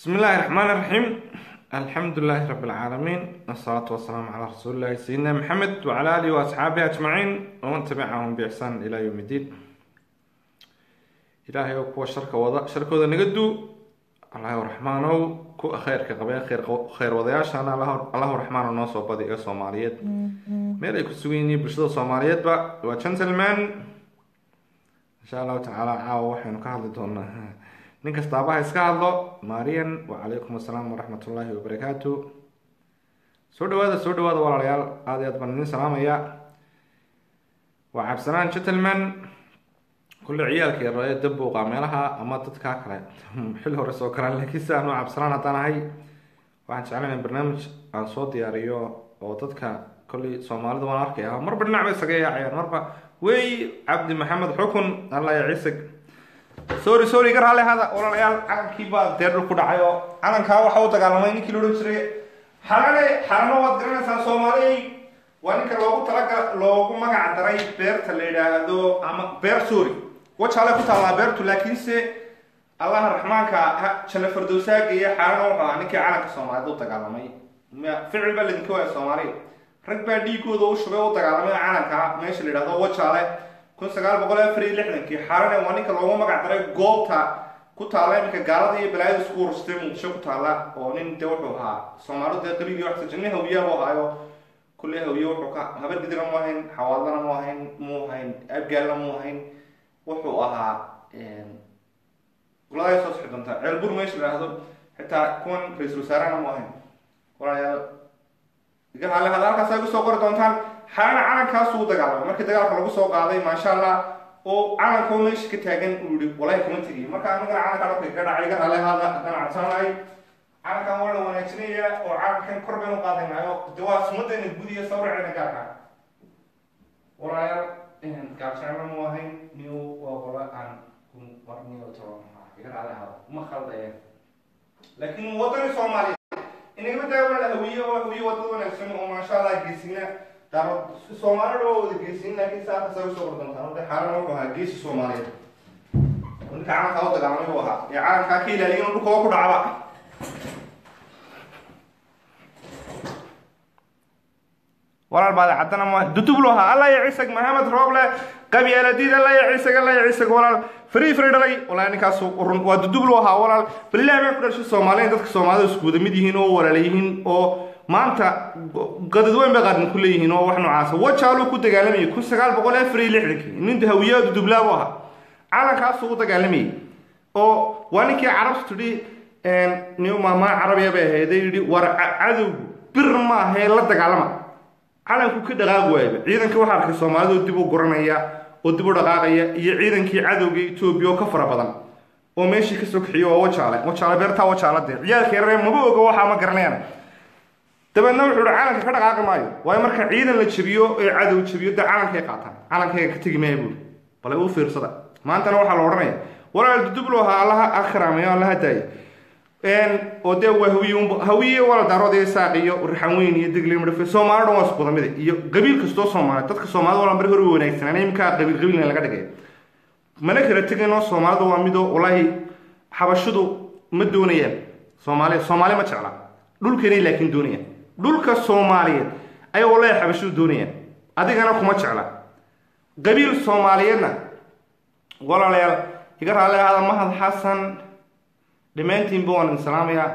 بسم الله الرحمن الرحيم الحمد لله رب العالمين والصلاة والسلام على رسول الله سيدنا محمد وعلى آله وأصحابه أجمعين ومن تبعهم بإحسان إلى يوم الدين إلهي وكو شركة وضع شركة وضع نقدو الله الرحمن كو خير كقبيل خير خير وضياش أنا الله الله الرحمن الناس وبدي الصوماليات ميل يكون سويني برشلونة الصوماليات با وشنسلمان إن شاء الله تعالى عاو وحين كهذا دونا nin kastaaba ha iska hadlo marian wacalaykum assalaam waraxmat ullaahi wabarakaatu soo dhawaada soo dhawaada walaalayaal aada i aad baan idin salaamaya waa cabsanaan gentleman kulle ciyaalka yar ee dabuuqa meelaha ama dadkaa kale xil hore soo galaan laakiin si aan u cabsanaan haddaan ahay waxaan jeclana barnaamij aan soo diyaariyo oo dadka kolley soomaalida waan arkaya marba dhinac bay isaga yaacayaan marba wey cabdi maxamed xukun allah ya ciisag sorry sorry gar hale hada walaalayaal calankii baa dee dhul ku dhacay oo calankaa waxa u dagaalamay ninkii loodhan jiray xalane xalano waad garanaysaa soomaaliyay waa ninka loogu talagal loogu magac daray beerta la yidhaahdo ama beer sorry wajaale ku taallaa beertu laakiinse allaha raxmaanka janno fardowsaaga iyo xalano wuxuu ahaa ninkii calanka soomaalida u dagaalamay ficil baa ladinka waaya soomaaliya rag baa dhiigooda u shubay u dagaalamay calanka meesha la yidhahdo wajaale kun sagaal boqol afar iyo lixdankii xarane waa ninka loogu magac daray goobta ku taalla iminka gaalada iyo balaayada isku urustay muqdisho ku taalla oo nin dee wuxuu ahaa soomaalidu dee qabiilii waxsa janni hawiyaha u ahaayo kulle hawiye wuxuu ka habar gidira mu ahayn xawaadlana mu ahayn mu ahayn abgaalna mu ahayn wuxuu ahaa goladay soo sixi doontaa ceelbur meesha la yidhaahdo xitaa kuwan ra-iisul wasaarahana mu ahayn walaalayaal iga hale hada halkaas ay kusoo qori doontaan xalana calankaasuu u dagaalamay markii dagaalka lagu soo qaaday maasha allah oo calanka meesha ka taagan uu yihi walahi kama tegiyo marka anagana calanka dhabka ka dhacay iga hale hada haddaan cabsanahay calankan waa la wanaajinaya oo calankan kor baynu qaadaynayo de waa sumadeena gudiya sawraceena gaarka walaalayaal gaabsacna mu ahayn niw waa qola aan marniyo toban iga hale hada ma khaldaya laakiin wadani soomaaliya inagama daawala hawiye oo hawiye wadada wanaagsan oo maasha allah geesina daaro soomaalida waa wada geesin laakiin saa kasa usoo qordantaan wada xaalana wuxuu ahaa geesi soomaaliyeed ninka calankaa u dagaalamay buu ahaa ee calankaa ka ilaaliyin dhulka oo ku dhacba walaal baad haddana ma dudublu ahaa alla ya cisag maxamed rooble qabyaaladiid alla ya cisag alla ya cisag walaal free free dhalay walaal ninkaas run waa dudublu ahaa walaal balilah baa ku dhashay soomaaliya dadka soomaalida isku wada mid yihiin oo walaala yihiin oo maanta qadad weyn bay qaarn ku leeyihiin oo wax noocaasa wajaaluu ku dagaalamayay kun sagaal boqol afar iyo lixdankii nin hawiyaadu dublaabu ahaa calankaasuu u dagaalamayay oo waa ninkii carabtu tidhi nin maamaa carabiya bay ahayd yidhi war cadowgu bir maahee la dagaalama calanku ka dhaqaaqi waayaba ciidankii waxaa arkay soomaalidoo dib u guranaya oo dib u dhaqaaqaya iyo ciidankii cadowga etoobiya oo ka fara badan oo meeshii kasoo kaxiyo waa wajaale wajaale beertaa wajaale dee ciyaalka yararee maba oga waxaa ma garanayaan dabeedna wuxuu hi calanka ka dhaqaaqi maayo waayo marka ciidan la jebiyo ee cadow jebiyo dee calankay qaataan calankayga ka tegi maaya buuri bale u fiirsada maantana waxaa la odhanaya walaal dudublo ahaa allaha akhraamayo allaha daayo oo dee waa hawiye hawiye wala daarood iyo saaq iyo raxan weyn iyo degli madhafe soomaali dhan waa isku wada mida iyo qabiil kastoo soomaali dadka soomaalida wala mari hore wanaagsanaan iminkaa qabiil qabiilna laga dhigay mana kala teginoo soomaalida waa midoo wallaahi xabashidu ma doonayaan soomaali soomaali ma jecla dhulkeenay laakiin doonayaan dhulka soomaaliyeed ayaa wallaahi xabashidu doonayaan adigana kuma jecla qabiil soomaaliyeedna walaalayaal iga raali ahada mahad xasan dhammaantiinba waan idin salaamayaa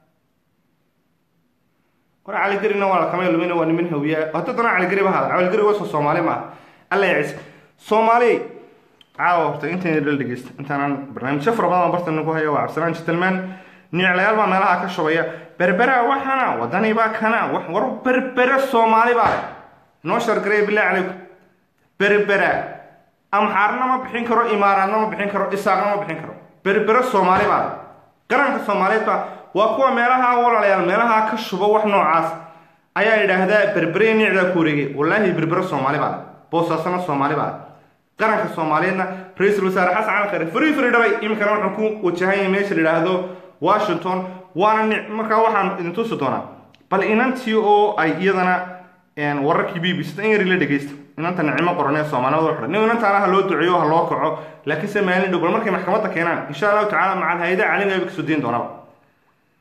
war caligarina waa lakama lumina waa niman hawiya hadadana caligari ba hada caligari waa soo soomaali maaha alla ya ciise soomaali caawa horta intayna dhal dhegeysta intaanan barnaamijyo fara badan bartan ku haya waa cabdisalaan jitalmaan niclayaal baa meelaha ka shubaya berbera waxana wadani baa kana war berbere soomaali baa noo shargareya bilahi calaykum berbera amxaarna ma bixin karo imaaraadna ma bixin karo isaaqna ma bixin karo berbere soomaali baa qaranka soomaaliyeed baa waa kuwa meelaha walaalayaal meelaha ka shuba wax noocaas ayaa yidhaahdaa berbere nicdaa ku wareegay wallaahi berbere soomaali baa boosaasana soomaali baa qaranka soomaaliyeedna ra-iisul wasaare xasan cali khare fari fari dhalay iminkana wuxuu ku wajahanya meesha la yidhaahdo washington waana ni markaa waxaan idin tusi doonaa bal inantii oo ay iyadana wararkii b b c in yari la dhegeysta inanta nicimo qoran ee soomaalida u xidhan nin inantaana ha loo duceeyo ha loo kaco laakiinse maalin dhow bal markay maxkamadda keenaan insha allahu tacala macal hay-ada caalamiga bay kasoo dayn doonaba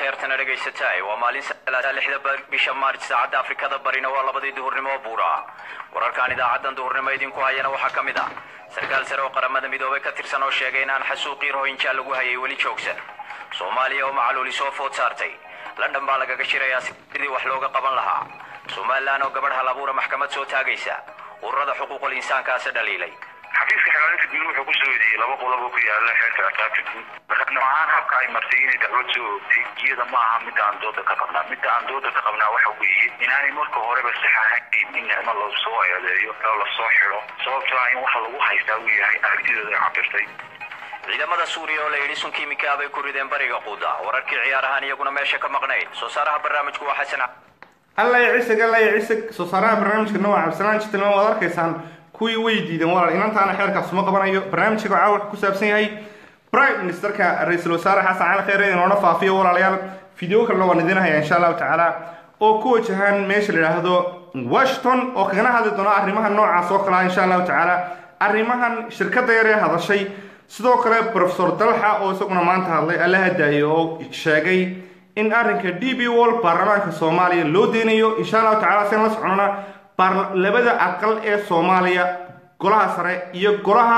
akhyaartana dhegaysataay waa maalin salaasa lixda bisha maarj saacadda afrikada barina waa labadii duhurnimo oo buura wararkan idaacadan duhurnimo idinku hayana waxaa ka mid ah sarkaal sare oo qaramada midoobay ka tirsan oo sheegay in aan xasuuqii rohinja lagu hayay weli joogsan soomaaliya oo macaluuli soo food saartay london baa lagaga shirayaa sidii wax looga qaban lahaa somalilan oo gabadh hal abuura maxkamad soo taagaysa ururada xuquuqul insaankaasi dhaliilay xafiiska xagaalinta guud wuxuu kusoo eedeeyey laba qodob oo ku yaala xeerka ciqaabta guud marka noocan habka ay martay inay dacwad soo oogtay iyada ma aha midda aan dooda ka qabnaa midda aan dooda ka qabnaa waxa weeye inaanay marka horeba sax ahayn in nicmo lasoo eedeeyo oo lasoo xidho sababtoo ah in waxa lagu haystaa uu yahay aragtidooda cabirtay ciidamada suuriya oo la yidhi sun kiimika bay ku rideen bariga quuda wararkii ciyaarahaan iyaguna meesha ka maqnayd soo saaraha barnaamijku waa xasan alla ya cisig alla ya cisig soo saaraha barnaamijka nooca cabdisalaan jitilma waad arkaysaan kuwii way diideen walaal inantaana xeerkaas uma qabanayo barnaamijka caawa wuxuu ku saabsan yahay prime ministerka ra-iisul wasaare xasan cali kheyre inoona faafiyo walaalayaal video kalena waan idin haya insha allahu tacaala oo ku wajahan meesha la yidhaahdo washington oo kagana hadli doona arrimaha noocaas oo kalea insha allahu tacaala arrimahan shirkadda yar ee hadashay sidoo kale profesor dalxa oo isaguna maanta hadlay alla hadaayo oo sheegay in arrinka d b wall baarlamaanka soomaaliya loo deynayo insha allahu tacala sen la soconona labada aqal ee soomaaliya golaha sare iyo golaha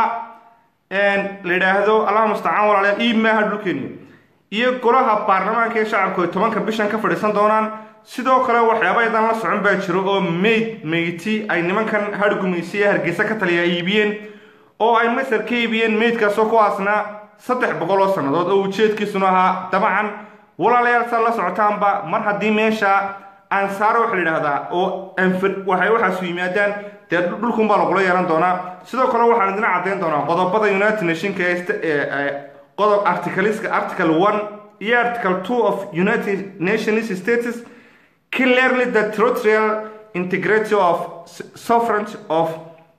la yidhaahdo allaha mustacaan walaalayaal ii maaha dhulkeeniyo iyo golaha baarlamaanka ee shacabku ay tobanka bishan ka fadhiisan doonaan sidoo kale waxyaaba yadan la socon baa jiro oo mayd meyti ay nimankan hargumaysi ee hargeysa ka taliya iibiyeen oo ay masar ka iibiyeen meydkaasoo kuwaasna saddex boqol oo sannadood oo ujeedkiisuna ahaa dabcan walaalayaal saa la socotaanba mar haddii meesha ansaaro waxa la yidhaahdaa oo waxay waxaasu yimaadaan dee dhulkunbaa lagula yeelan doonaa sidoo kale waxaan idina caddayn doonaa qodobada united nationka ee qodob articleska article one iyo article two of united nations states clearly the territorial integrity of sovereignty of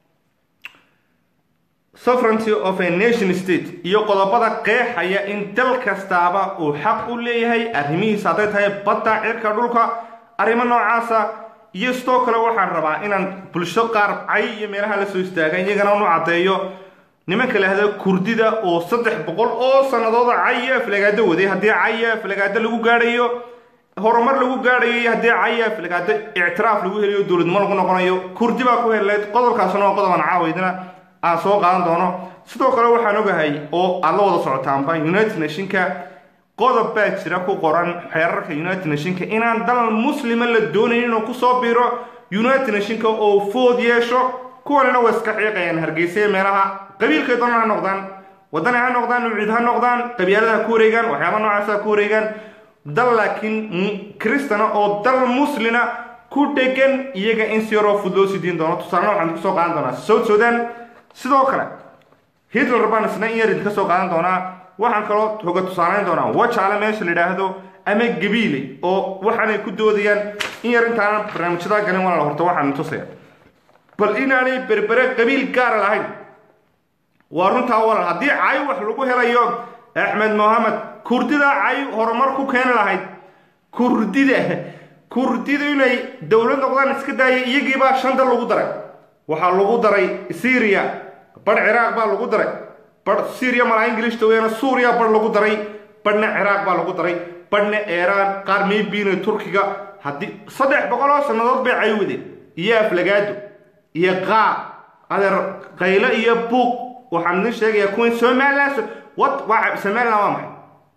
sovereignty of a nation state iyo qodobada qeexaya in dal kastaaba uu xaq u leeyahay arrimihiisa hadday tahay badda cirka dhulka arrimo noocaasa iyo sidoo kale waxaan rabaa inaan bulsho qaar cay iyo meelaha la soo istaaga iyagana unu caddeeyo nimanka lahda kurdida oo saddex boqol oo sanadooda cay iyo aflagaado waday haddii cay iyo aflagaado lagu gaadhayo horumar lagu gaadhayo iyo haddii cay iyo aflagaado ictiraaf lagu helayo dowladnimo lagu noqonayo kurdi baa ku heleyd qodobkaasuna waa qodoban caawaydina aan soo qaadan doono sidoo kale waxaan ogahay oo aad la wada socotaanba united nationka qodob baa jira ku qoran xeerarka united nationka inaan dal muslima la doonayn inuu kusoo biiro united nationka oo food yeesho kuwanina way iska xiiqayaan hargeysa meelaha qabiilkay doonaan ha noqdaan wadani ha noqdaan nuucid ha noqdaan qabyaalada ha ku wareegaan waxyaaba noocaas ha ku wareegaan dal laakiin kristana oo dal muslina ku dhegan iyaga in si yaroo fud loo sii diin doono tusaalena waxaan kusoo qaadan doonaa south sudan sidoo kale hitler baan isna in yar idinka soo qaadan doonaa waxaan kaloo hoga tusaalayn doonaa wajaale meesha la yidhaahdo ama gabiile oo waxaanay ku doodayaan in yar intaanan barnaamijyadaa galin walaal horta waxaan tusaya bal inaanay berbere qabiil gaara lahayn waa runtaa walaal haddii cay wax lagu helayo axmed mohamed kurdida cay horumar ku keeni lahayd kurdida kurdida inay dowlad noqdaan iska daaya iyagiibaa shanta lagu daray waxaa lagu daray syria badh ciraaq baa lagu daray badh syria malaa ingilishta weeyana suuriya badh lagu daray badhna ciraaq baa lagu daray badhna eeraan qaar maybiina turkiga haddii saddex boqol oo sannadood bay caywadeen iyo aflagaado iyo qaab adeer qayle iyo buuq waxaan idin sheegayaa kuwan somalilan waa somalilan waa maxay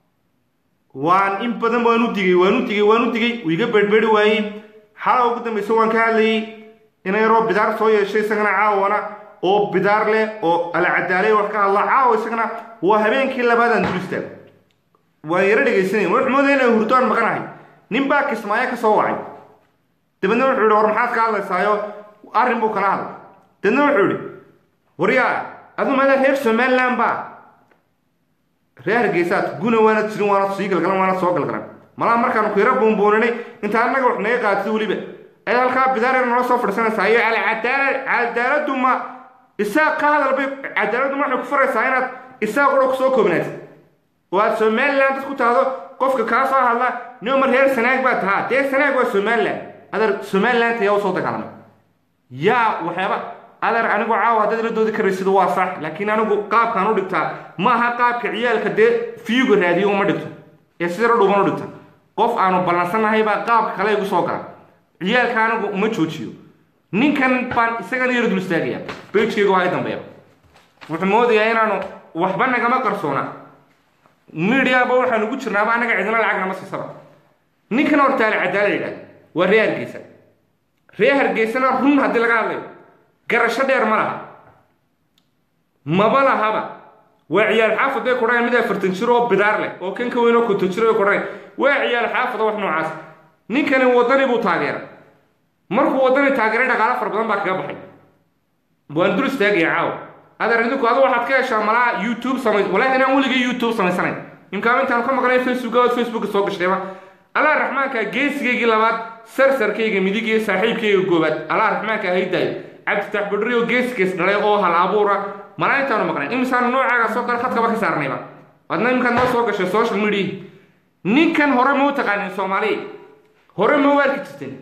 waan in badan waan u digay waan u digay waan u digay wiiga berberi waayey xala ugu dambaysa waan ka hadlayay inayaroo bidaar soo yeeshay isagana caawana oo bidaar leh oo alacadaalay wax ka hadla caawa isagana waa habeenkii labaadaan dul istaag waan yaro dhegaysanay wuxuu moodaya inay hurdaan maqanahay nin baa kismaayo ka soo wacay dabeedna wuxuu yihi war maxaad ka hadlaysaayo arrin buu kala hadlay dabeedna wuxuu yihi waryaa adu maada reer somaliland baa reer hargeysaad guna waanad jirin waanad sii galgalan waanad soo galgalan malaa markaanu ku yaro buunbuuninay intaa annaga wax naga qaatid weliba ay halkaa bidaar nala soo fadhisanaysaa iyo alcadaala cadaaladdu ma isaaq ka hadal bay cadaaladdu ma waxay ku faraysaa inaad isaaq udha kusoo koobnaatid oo aad somaliland dad ku tahdo qofka kaa soo hadla noma reer sanaag baa tahaa dee sanaag waa somaliland adeer somaliland yaa usoo dagaalamay yaa waxyaaba adeer anigu caawa haddaad la doodi karaysid waa sax laakiin anigu qaabkaan u dhigtaa ma aha qaabka ciyaalka dee fiyuga raadiyo uma dhigto ee sidara dhuuban u dhigta qof aanu ballansannahay baa qaabka kale igu soo gala ciyaalka anigu uma joojiyo ninkan baan isagana yar dul istaagaya bejkeyga waa i dambeeya wuxuu moodayaa inaanu waxba nagama qarsoona mediaba waxaanu ugu jirnaaba annaga cidina lacag nama siisaba ninkan hortaale cadaala yidhahda waa ree hargeysa ree hargeysana run haddii laga hadlayo garasho dheer ma laha maba lahaba waa ciyaal xaafad bay kudhayan mid afartan jir oo bidaar leh oo kan ka weyn oo konton jir bay kudhayan waa ciyaal xaafada wax noocaas ninkani wadani buu taageera markuu wadani taageeray dhaqaalo fara badan baa kaga baxay waan dul istaagaya caawa adeer idinku adu waxaad ka heshaa malaa youtube samay walaahi inaan weligay youtube samaysanayn imkaan intaan ka maqnay facebook oo facebook soo gashayba allah raxmaanka geesigaygii labaad sarsarkayga midig iyo saaxiibkayga goobaad allah raxmaanka haydaayo cabditax badri oo geesgees dhalay oo hal abuura malaa intaanu maqnayn imisaanu noocaagaas oo kale khadkaba ka saarnayba waadna imikaad noo soo gashay social media ninkan hore ma u taqaanin soomaaliya hore ma u arki jirteen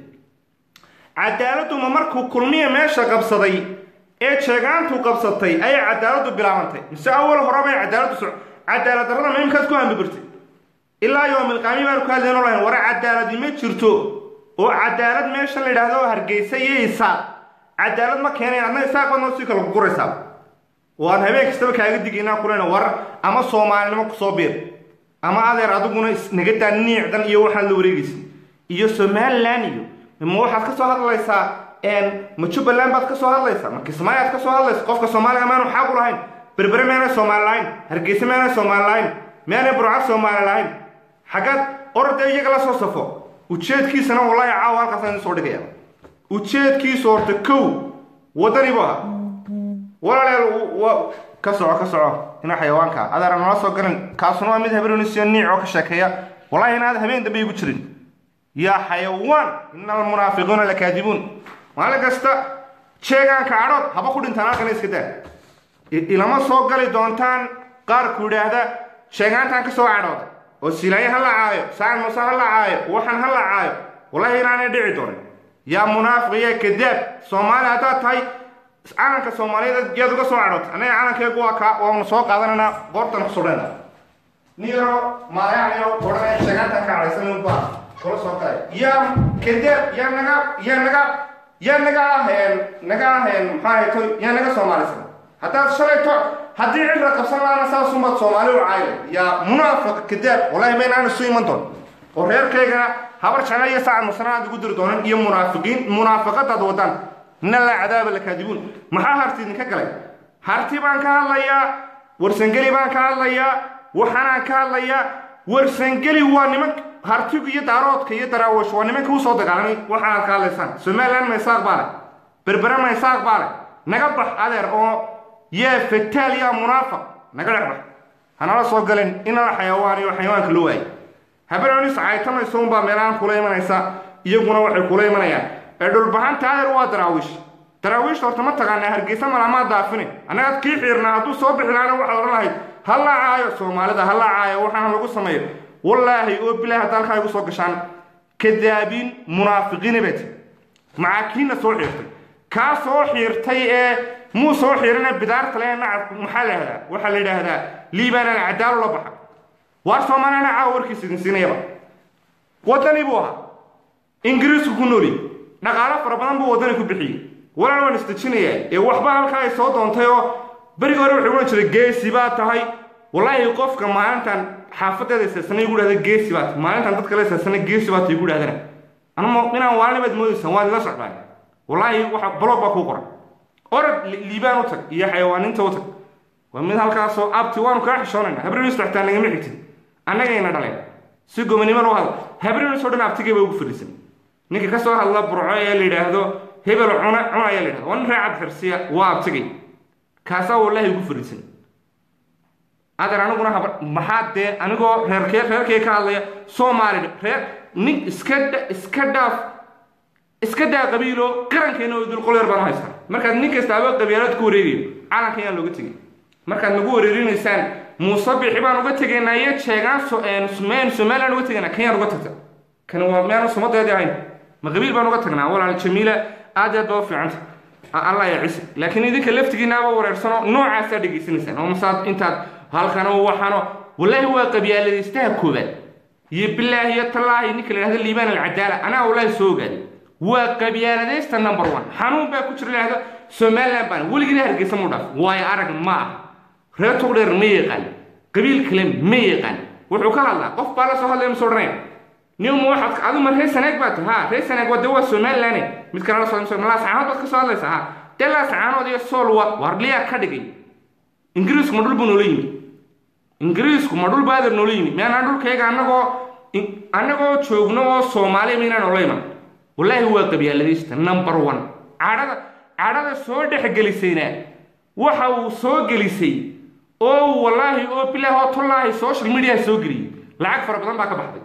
cadaaladdu ma markuu kulmiya meesha qabsaday ee jeegaantu qabsatay ayay cadaaladdu bilaabantay mise awal horeba ay cadaaladdu soc cadaalad darrada ma imkaad ku hambibirtay ilaa yoomilqaami baanu ku hadlayno lahayn ware cadaaladi ma jirto oo cadaalad meeshan la yidhaahdo hargeysa iyo isaaq cadaalad ma keenayn adna isaaq baad noo sii kala guraysaa oo aan habeen kastaba kaaga digaynaa kulena war ama soomaalinimo kusoo biir ama adeer adiguna nagadaa niicdan iyo waxaan la wareegaysa iyo somalilan iyo ma waxaad ka soo hadlaysaa ma jubbaland baad ka soo hadlaysaa ma kismaayaad ka soo hadlaysa qofka soomaaliga maanu xaq u lahayn berbere meanay soomaali lahayn hargeysa meanay soomaali lahayn meanay burcad soomaali lahayn xaggaad orda iyaga la soo safo ujeedkiisana wallaahi caawa halkaasaan idin soo dhigaya ujeedkiisu horta kow wadani bu ahaa walaaleel ka soco ka soco ina xayawaanka adaara nala soo garan kaasuna waa mid habeenunisiyo niic oo ka sheekeeya wallahi inaad habeen dambe igu jirin yaa xayawaan ina almunaafiquuna lakaadibuun maalin kasta jeegaanka cadhood haba ku dhintaan halkana iska daa ilama soo gali doontaan qaarku yidhaahda sheegaantaan ka soo cadhooda oo silaaye ha la caayo sacad muuse ha la caayo waxaan ha la caayo wallahi inaanay dhici doonin yaa munaafiq yaa kadaab soomaali haddaad tahay calanka soomaaliyeed yaad uga soo cadhootay annaga calankeegu waa kaa waanu soo qaadanaynaa goortan ku sudhayna niyaro maalayayo odhanaya sheegaantaan ka cadhaysan baa kula soo galay yaa kadaab yaa naga yaa naga yaa naga aheen naga aheen maxaa hayto yaa naga soomaalisan haddaad shalayto haddii cibra qabsan laana saasumaad soomaali u caayla yaa munaafiq kadaab wallahi ma inaan isu iman doon oo reerkaygana habar jecla iyo sacad musana aad ugu diri doonan iyo munaafiqiin munaafiqadaad wadaan ina laa cadaaba lakaadibuun maxaa harti idinka galay harti baan ka hadlayaa warsangeli baan ka hadlayaa waxaanaan ka hadlayaa warsangeli waa niman hartigu iyo daaroodka iyo daraawish waa nimanka usoo dagaalamay waxaanaad ka hadlaysaan somaliland maysaaq baa leh berbere maysaaq baa leh naga bax adeer oo yaa fataal yaa munaafiq naga dhex bax hanala soo galen inala xayawaan iyo xayawaanka loo waayay habeenonis caytamaysa unbaa meelahaan kula imanaysa iyaguna waxay kula imanayaan ee dhulbahanta adeer waa daraawiish daraawiishta horta ma taqaanaa hargeysa malamaa daafine annagaad kii xiirnaa hadduu soo bixi lahaana waxaad odhan lahayd ha la caayo soomaalida ha la caayo waxaana lagu sameeyo wallaahi oo bilaahi hadda halkaa igu soo gashaan kadaabiin munaafiqiina bay tiri macaakiinna soo xiirtay kaa soo xiirtay ee muu soo xiirina bidaarta le nacab maxaa la yidhahdaa waxaa la yidhaahdaa liibaan alcadaalo la baxa waa soomaaliyana caawa warkiisa idin siinayaba waddani buu ahaa ingiriisku ku nooli dhaqaalo fara badan buu waddani ku bixiyey walaal waan isdejinayaa ee waxba halkaa ay soo doontay oo berigi hore wuxuu ohan jiray geesi baa tahay wallaahi qofka maalintan xaafadeeda isaasanay igu dhahda geesi baa tahay maalintan dadka la isaasanay geesi baa tahay igu dhahdana anuma inaan waalinibaad moodaysaan waad ila socdaan wallaahi waxa blog baa kuu qoran orad liibaan u tag iyo xayawaaninta u tag waa mid halkaasoo abti waanu kaa xishoonayna habrinis xitaa nagama xigtin annagayna dhaleen si gomanimo loo hadla habrinis oo dhan abtigay ba ugu fadhiisan ninka kasoo hadla burco ee la yidhaahdo hebel cuna cuna ayaa la yidhahda waa nin reecad xirsiya waa abtigay kaasaa wallaahi ugu fadhiisan adeer aniguna haba maxaa dee anigoo reerkee reerkay ka hadlaya soomaali reer nin iska iska dhaaf iska daa qabiilo qarankeena oo dul qolyar baan u haystaa markaad nin kastaaba qabiilad ku wareegayo calanka ayaan looga tegay markaad nagu wareerinaysaan muuse bixi baan uga tegaynaa iyo jeegaan meen somaliland uga tegaynaa kanyaan uga tagta kani waa meanu sumadeedii ahayn ma qabiil baan uga tagnaa walaal jamiila aad iyo aad baa u fiicanta allah ya cisi laakiin idinka laftigiinaaba wareersano noocaasaa dhegaysanaysaan oo masaad intaad halkano waxano wallaahi waa qabyaaladaystaha koobaad iyo bilaahi iyo tallaahi ninka la yidhahdo liibaan alcadaala anaa wallaahi soo ogaaday waa qabyaaladaysta number one xanuun baa ku jira la yidhahdo somaliland baan weligina hargeysa mu dhaaf waayo arag ma ah reer togdheer ma yaqaan qabiil kale ma yaqaan wuxuu ka hadlaa qof baa la soo hadlaya masoo dhanaya nima waxaad adu ma reer sanaag baa tahay ha reer sanaag waa de waa somaliland mid kale la soo malaasacaanood baad ka soo hadlaysa ha dee laasacaanood iyo sool waa warliyaa ka dhigay ingiriisku ma dhul buu noola yimi ingiriisku ma dhul baader noola yimi miyaanaan dhulkayga annagoo annagoo joogno oo soomaaliya miynaan noola iman wallaahi waa qabyaaladaysta number one cadhada cadhada soo dhexgelisayna waxa uu soo gelisay oo wallaahi oo bilaahi oo tollaahi social media soo geliyey lacag fara badan baa ka baxday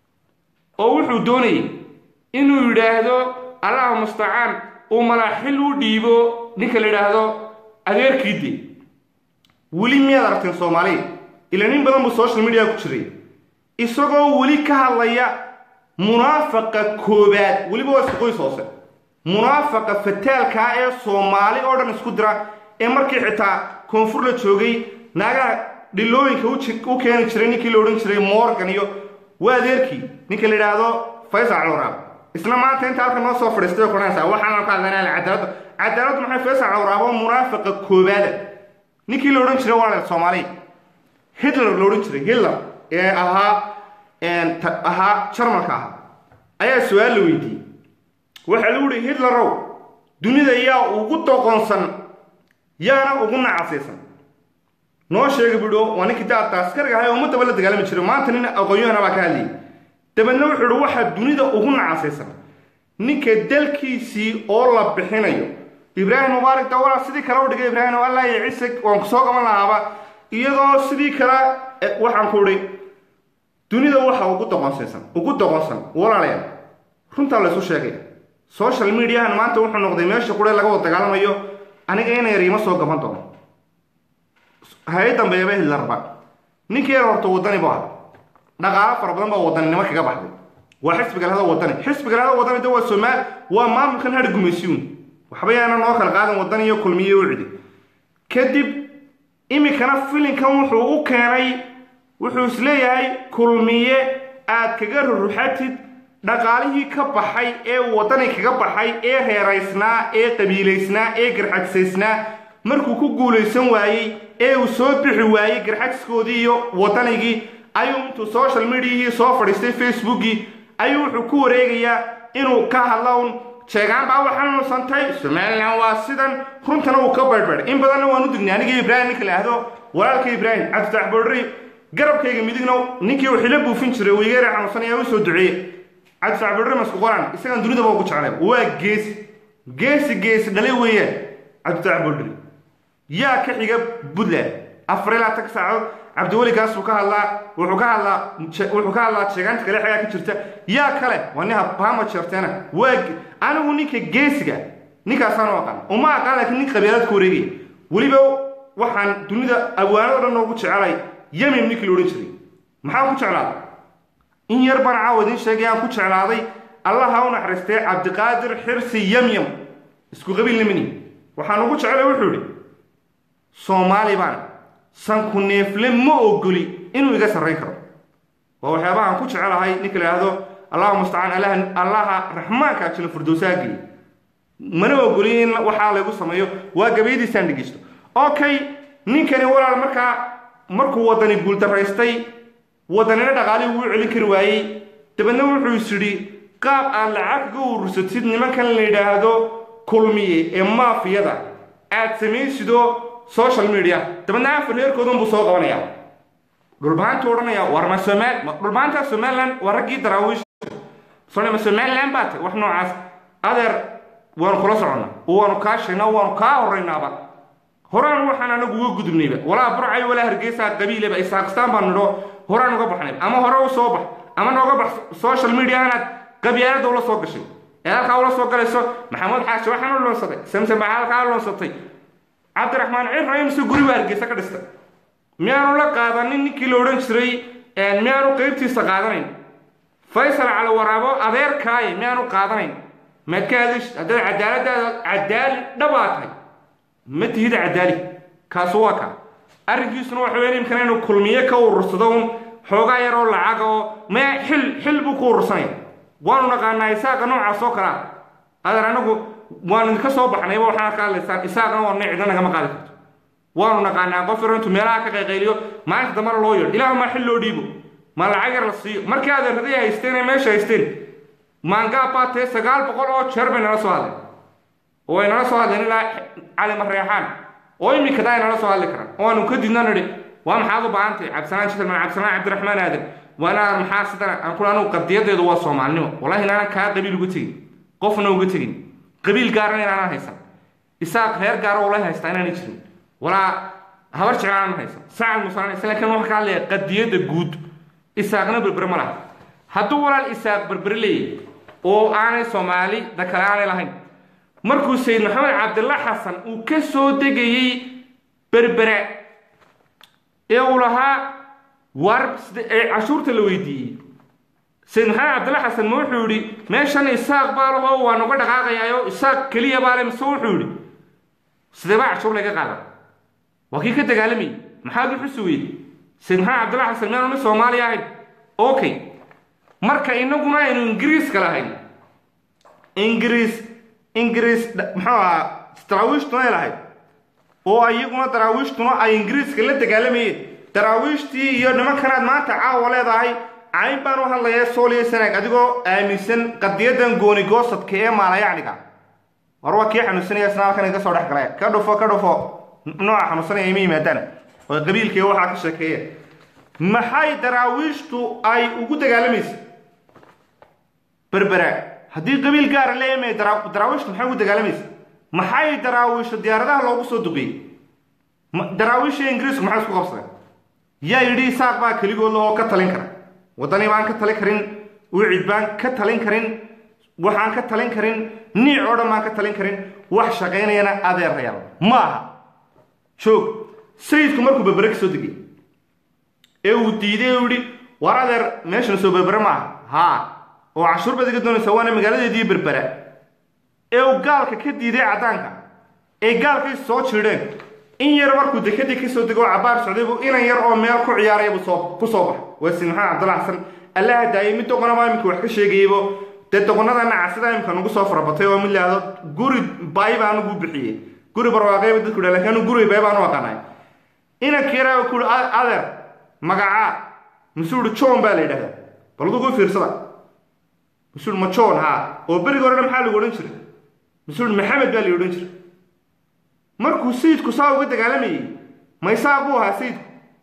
oo wuxuu doonayay inuu yidhaahdo allahu mustacaan uu malaaxil u dhiibo ninka la yidhaahdo adeerkiide weli miyaad aragteen soomaaliya ila nin badan buu social media ku jiray isagoo weli ka hadlaya munaafaqa koobaad weliba waa isku qoys hoose munaafaqa fataalkaa ee soomaali oo dhan isku dira ee markii xitaa koonfur la joogay naagaha dhilooyinka u keeni jiray ninkii la odhan jiray morgan iyo waa adeerkii ninka la yidhaahdo faysal cawraab isna maanta inta halka noo soo fadhiistay oo kuhanaysaa waxaan ka hadlanaa cadaaladda cadaaladdu maxay faysal cawraab oo munaafaqa koobaada ninkii la odhan jiray waa soomaaliya hitler la odhan jiray hitler ee ahaa ahaa jarmalka ahaa ayaa su-aal la weydiiyey waxaa lagu yihi hitlerow dunida yaa ugu doqonsan yaana ugu nacasaysan noo sheega buuhi waa ninkii daadka askariga ahay oo ummadaba la dagaalami jiray maanta nin aqoon-yahana baa ka hadlayay dabeedna wuxuu ihi waxaa dunida ugu nacasaysan ninka dalkiisii oo la bixinayo ibraahim mubaarak dawala sidii kale u dhigay ibraahim allah iyo ciise waan kusoo qaban lahaaba iyadoo sidii kale waxaan ku idhi dunida waxa ugu doqonsaysan ugu doqonsan walaalayaal runtaa laysu sheegaya social mediahan maanta wuxuu noqday meesha qure laga wada dagaalamayo aniga ina yar ima soo gaban doono hay dambeeyaba hitlerba ninkii yar horta wadani bu aha dhaqaalo fara badan baa wadaninimo kaga baxday waa xisbiga lahada wadani xisbiga lahada wadani de waa somaal waa maamulkan har gumaysiyuun waxba yaana noo kala qaadan wadan iyo kulmiye u cidi kadib iminkana filinkan wuxuu u keenay wuxuu isleeyahay kulmiye aad kaga ruruxatid dhaqaalihii ka baxay ee wadani kaga baxay ee reeraysnaa ee qabiilaysnaa ee garxagsaysnaa markuu ku guulaysan waayey ee uu soo bixi waayey garxagskoodii iyo wadanigii ayuu intuu social mediahii soo fadhiistay facebookii ayuu wuxuu ku wareegayaa inuu ka hadla un sheegaan baa waxaa nuusantay somalilan waa sidan runtana uu ka baydhbaydhay in badanna waan u dignay aniga ibraahim ninka la ahdo walaalka ibraahim cabditax boodhari garabkayga midigna ninkii uu xilo buufin jiray weygeera xanuunsan ayaa u soo duceeye cabditax boodhari masku qoran isagan dunidaba ugu jeclay waa geesi geesi geesi dhalay weeyaan cabditax boodhari yaa ka xiga puntland afar ilaa tag saacadood cabdiweligaasuu ka hadlaa wuxuu ka hadlaa wuxuu ka hadlaa sheegaanta kale xagaa ka jirta yaa kale waa nin habahama jeerteena waa anigu ninka geesiga ninkaasaan u aqaan uma aqaan laakiin nin qabiilad ku wareegaya weliba waxaan dunida awaanado dhan noogu jecelay yemim ninkii la odhan jiray maxaan ku jeclaaday in yar baan caawa idiin sheegay aan ku jeclaaday allaha u naxariistay cabdiqaadir xirsi yamyam isku qabiil nimani waxaan ugu jecelay wuxuu idhi soomaali baan sanku neefle ma ogoli inuu iga sarrayn karo waa waxyaabahaan ku jecelahay ninka la yidhaahdo allahu mustacaan allaha raxmaanka jila furdowsaagii mana ogoli in waxaa laygu sameeyo waa gabayadiisaan dhegeysto okay ninkani walaal markaa markuu wadani guuldaraystay wadanina dhaqaalihii wuu celin kari waayey dabeedna wuxuu is yidhi qaab aad lacag kaga urursatid nimankan la yidhaahdo kulmiye ee maafiyada aad samaysidoo social media dabeedna afar reerkoodun buu soo qabanaya dhulbahantu odhanaya war ma somaal dhulbahanta somaliland waa raggii daraawiish sone ma somaliland baa tay wax noocaas adeer waanu kula soconnaa waanu kaa sheegnaa waanu kaa horraynaaba horaan waxaan anagu uga gudubnayba walaa burcay walaa hargeysa qabiileba isaaqistaan baan nidho horaan uga baxnayba ama hore u soo bax ama nooga bax social media anaad qabyaalada ula soo gashay ee halkaa ula soo galayso maxamuud xaashi waxaan u loonsaday samson baa halkaa loonsatay cabdiraxmaan cirra mise guri baa hargeysa ka dhistay miyaanu la qaadanin ninkii la odhan jiray miyaanu qeybtiisa qaadanayn faysal cali waraabo adeerkaaye miyaanu qaadanayn maad ka hadish haddaad cadaaladaada cadaali dhabaa tahay ma tihida cadaali kaasu waa kaa arrinkiisuna waxa weyn imkana inuu kulmiye ka urursado un xoogaa yaroo lacag oo mee xil xil buu ku urursanaya waanu naqaanaa isaaqa noocaas oo kalea adeer anagu waanu idinka soo baxnayba waxaad ka hadlaysaan isaaqana waa nicda nagama qaadi karto waanu naqaanaa qof yaro intuu meelaha ka qayqayliyo maalinta dambana loo yeedho ilaah maa xil loo dhiibo ma lacag yar la siiyo markii adeeraday haysteen ee meesha haysteen maangaab baa tee sagaal boqol oo jeer bay nala soo hadleen oo ay nala soo hadleen ilaa cali mareexaan oo iminkada ay nala soo hadli karaan oo aanu ka didna nidhi waa maxaad u baahantahay cabdisanaan jitalman cabdisanaan cabdiraxmaan aadan waa inaan maxaa sidana aan kula anugu qadiyadeedu waa soomaalinimo wallahi inaanan kaa qabiil uga tegin qofna uga tegin qabiil gaarana inaanan haysan isaaq reer gaara ula haystaa inaanay jirin walaa habar jeclaan haysan sacad musaan isla laakiin waxa ka hadlaya qadiyadda guud isaaqna berbere ma laha hadduu walaal isaaq berbere leeyahay oo aanay soomaali da kale aanay lahayn markuu sayid maxamed cabdilla xasan uu ka soo degayey berbere ee uu lahaa war ee cashuurta la weydiiyey sayid maxamed cabdilla xasan ma wuxuu yidhi meeshan isaaq baa laho waan uga dhaqaaqayaayo isaaq keliya baa le mise wuxuu yidhi sidee baa cashuur laga qaada waa kii ka dagaalamayay maxaad u xusi weyday sayid maxamed cabdilla xasan miyaanu nin soomaaliya ahayn okay marka inaguna aynu ingiriiska lahayn ingiriis ingiriis muxuu ahaa daraawiishtuna ay lahayd oo iyaguna daraawiishtuna ay ingiriiska la dagaalamayeen daraawiishtii iyo nimankanaad maanta caawa leedahay cayn baan u hadlayaa sooliyo sanaag adigoo aaminsan qadiyadan gooni goosadka ee maalayacniga war waa kii xanuunsanaya isna halkan iga soo dhex galay ka dhufo ka dhufo nooca xanuunsanaya ima yimaadaan oo qabiilkii waxaa ka sheekeeya maxay daraawiishtu ay ugu dagaalamaysa berbera haddii qabiil gaara leemay daraawiishtu maxay ugu dagaalamaysa maxay daraawiishtu diyaaradaha loogu soo duqiyey daraawiisha ingiriisku maxay isku qabsadeen yaa yidhi isaaq baa keligood lahoo ka talin kara waddani baan ka talin karin wicid baan ka talin karin waxaan ka talin karin niic oo dhan baan ka talin karin wax shaqaynayana adeerayaal ma aha joog sayidku markuu berbere ka soo degay ee uu diiday uu yidhi war adeer meeshan soo berbere ma aha haa oo cashuur baad iga doonaysaa waana magaaladeedii berbera ee uu gaalka ka diiday caddaanka ee gaalkay soo jiidheen in yar markuu dekadii kasoo dego oo cabaar socday buu inan yar oo meel ku ciyaaraya buu soo ku soo baxay waa sin maxamed cabdalla xasan allaha daayay mid doqonaba iminka wax ka sheegayaybo dee doqonada nacasida imika nagu soo farabatay oo mid laahdo guri baay baa anugu bixiyey guri barwaaqayba dadku dha lakin anu guri baay baan u aqaanay inanka yaraa ku uhi adeer magacaa masuu uhi john baa la yidhahdaa bal adugu fiirsada masuu uhi ma john haa oo beriga horena maxaa lagu odhan jiray masuu uhi maxamed baa la odhan jiray markuu sayidku saa uga dagaalamayey maysaa buu ahaa sayidku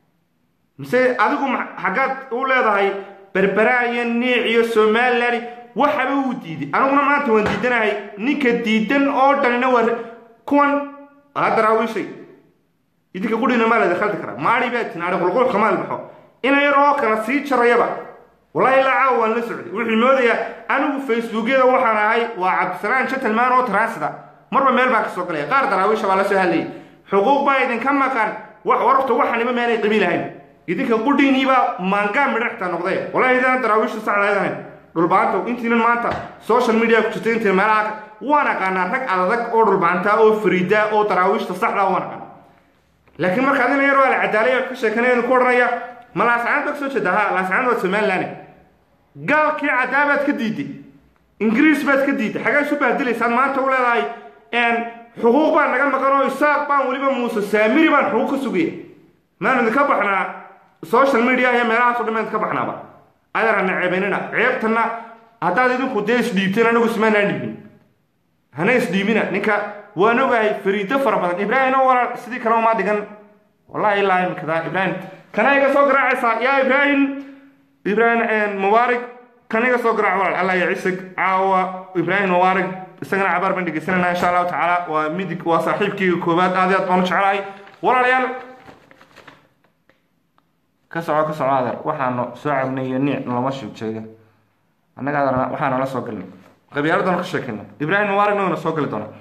mise adigu xaggaad u leedahay berberaa iyo niic iyo somalilan waxaba uu diiday aniguna maanta waan diidanahay ninka diidan oo dhanina waa kuwan aa daraawiishay idinka qudhina maa lada khaldi karaa maari baa tin ari qulqul kamaal baxo ina yar oo kala sii jarayaba wallahi ilaa caawa waan la socday wuxuu moodayaa anigu facebookyada waxaan ahay waa cabdisalaan gentleman oo transida marba meel baa ka soo galaya qaar daraawiisha baa la soo hadlayay xuquuq baa idinka maqan wax wararta waxanima meelay qabiil ahayn idinka qudhiiniibaa maangaa midhaxta noqday wallahi idaan daraawiishta saxdayd ahayn dhulbaanta intiinan maanta social media ku jirta intiin meelaha waan aqaanaa rag adadag oo dhulbaanta oo fariida oo daraawiishta saxda waan aqaana laakiin marka adina yar waa la cadaalay ka sheekanaya ku odhanaya ma laascaan baa kasoo jeeda ha laascaan waa somaliland gaalkii cadaabaad ka diiday ingiriis baad ka diiday xagee isu bahdelaysaan maanta u leedahay xuquuq baan naga maqan oo isaaq baan weliba muuse saamiri baan xuquuq ka sugaya maanu idinka baxnaa social media iyo meelahaas o dhan baan idinka baxnaaba adeer hana ceebanina ceebtana haddaad idinku dee isdhiibteen anagu ismaanaan dhiibin hana isdhiibina ninka waan ogahay fariido fara badan ibraahim oo walaal sidii kale uma dhigan wallahi ilaa imikada ibraahim kana iga soo garaacaysaa yaa ibraahim ibraahim mubaarig kana iga soo garaac walaal allah ya cisig caawa ibraahim mubaarig isagana cabaar baan dhegeysanayna insha allahu tacaala waa midig waa saaxiibkeyga koowaad aad iyo aad baan u jecelahay walaalayaal ka soco ka soco adeer waxaanu soo cabnay iyo niic lama sheega annaga adeer waxaana la soo galnay qabyaaladana ka sheekayna ibraahim mubaaragna wayna soo gali doonaa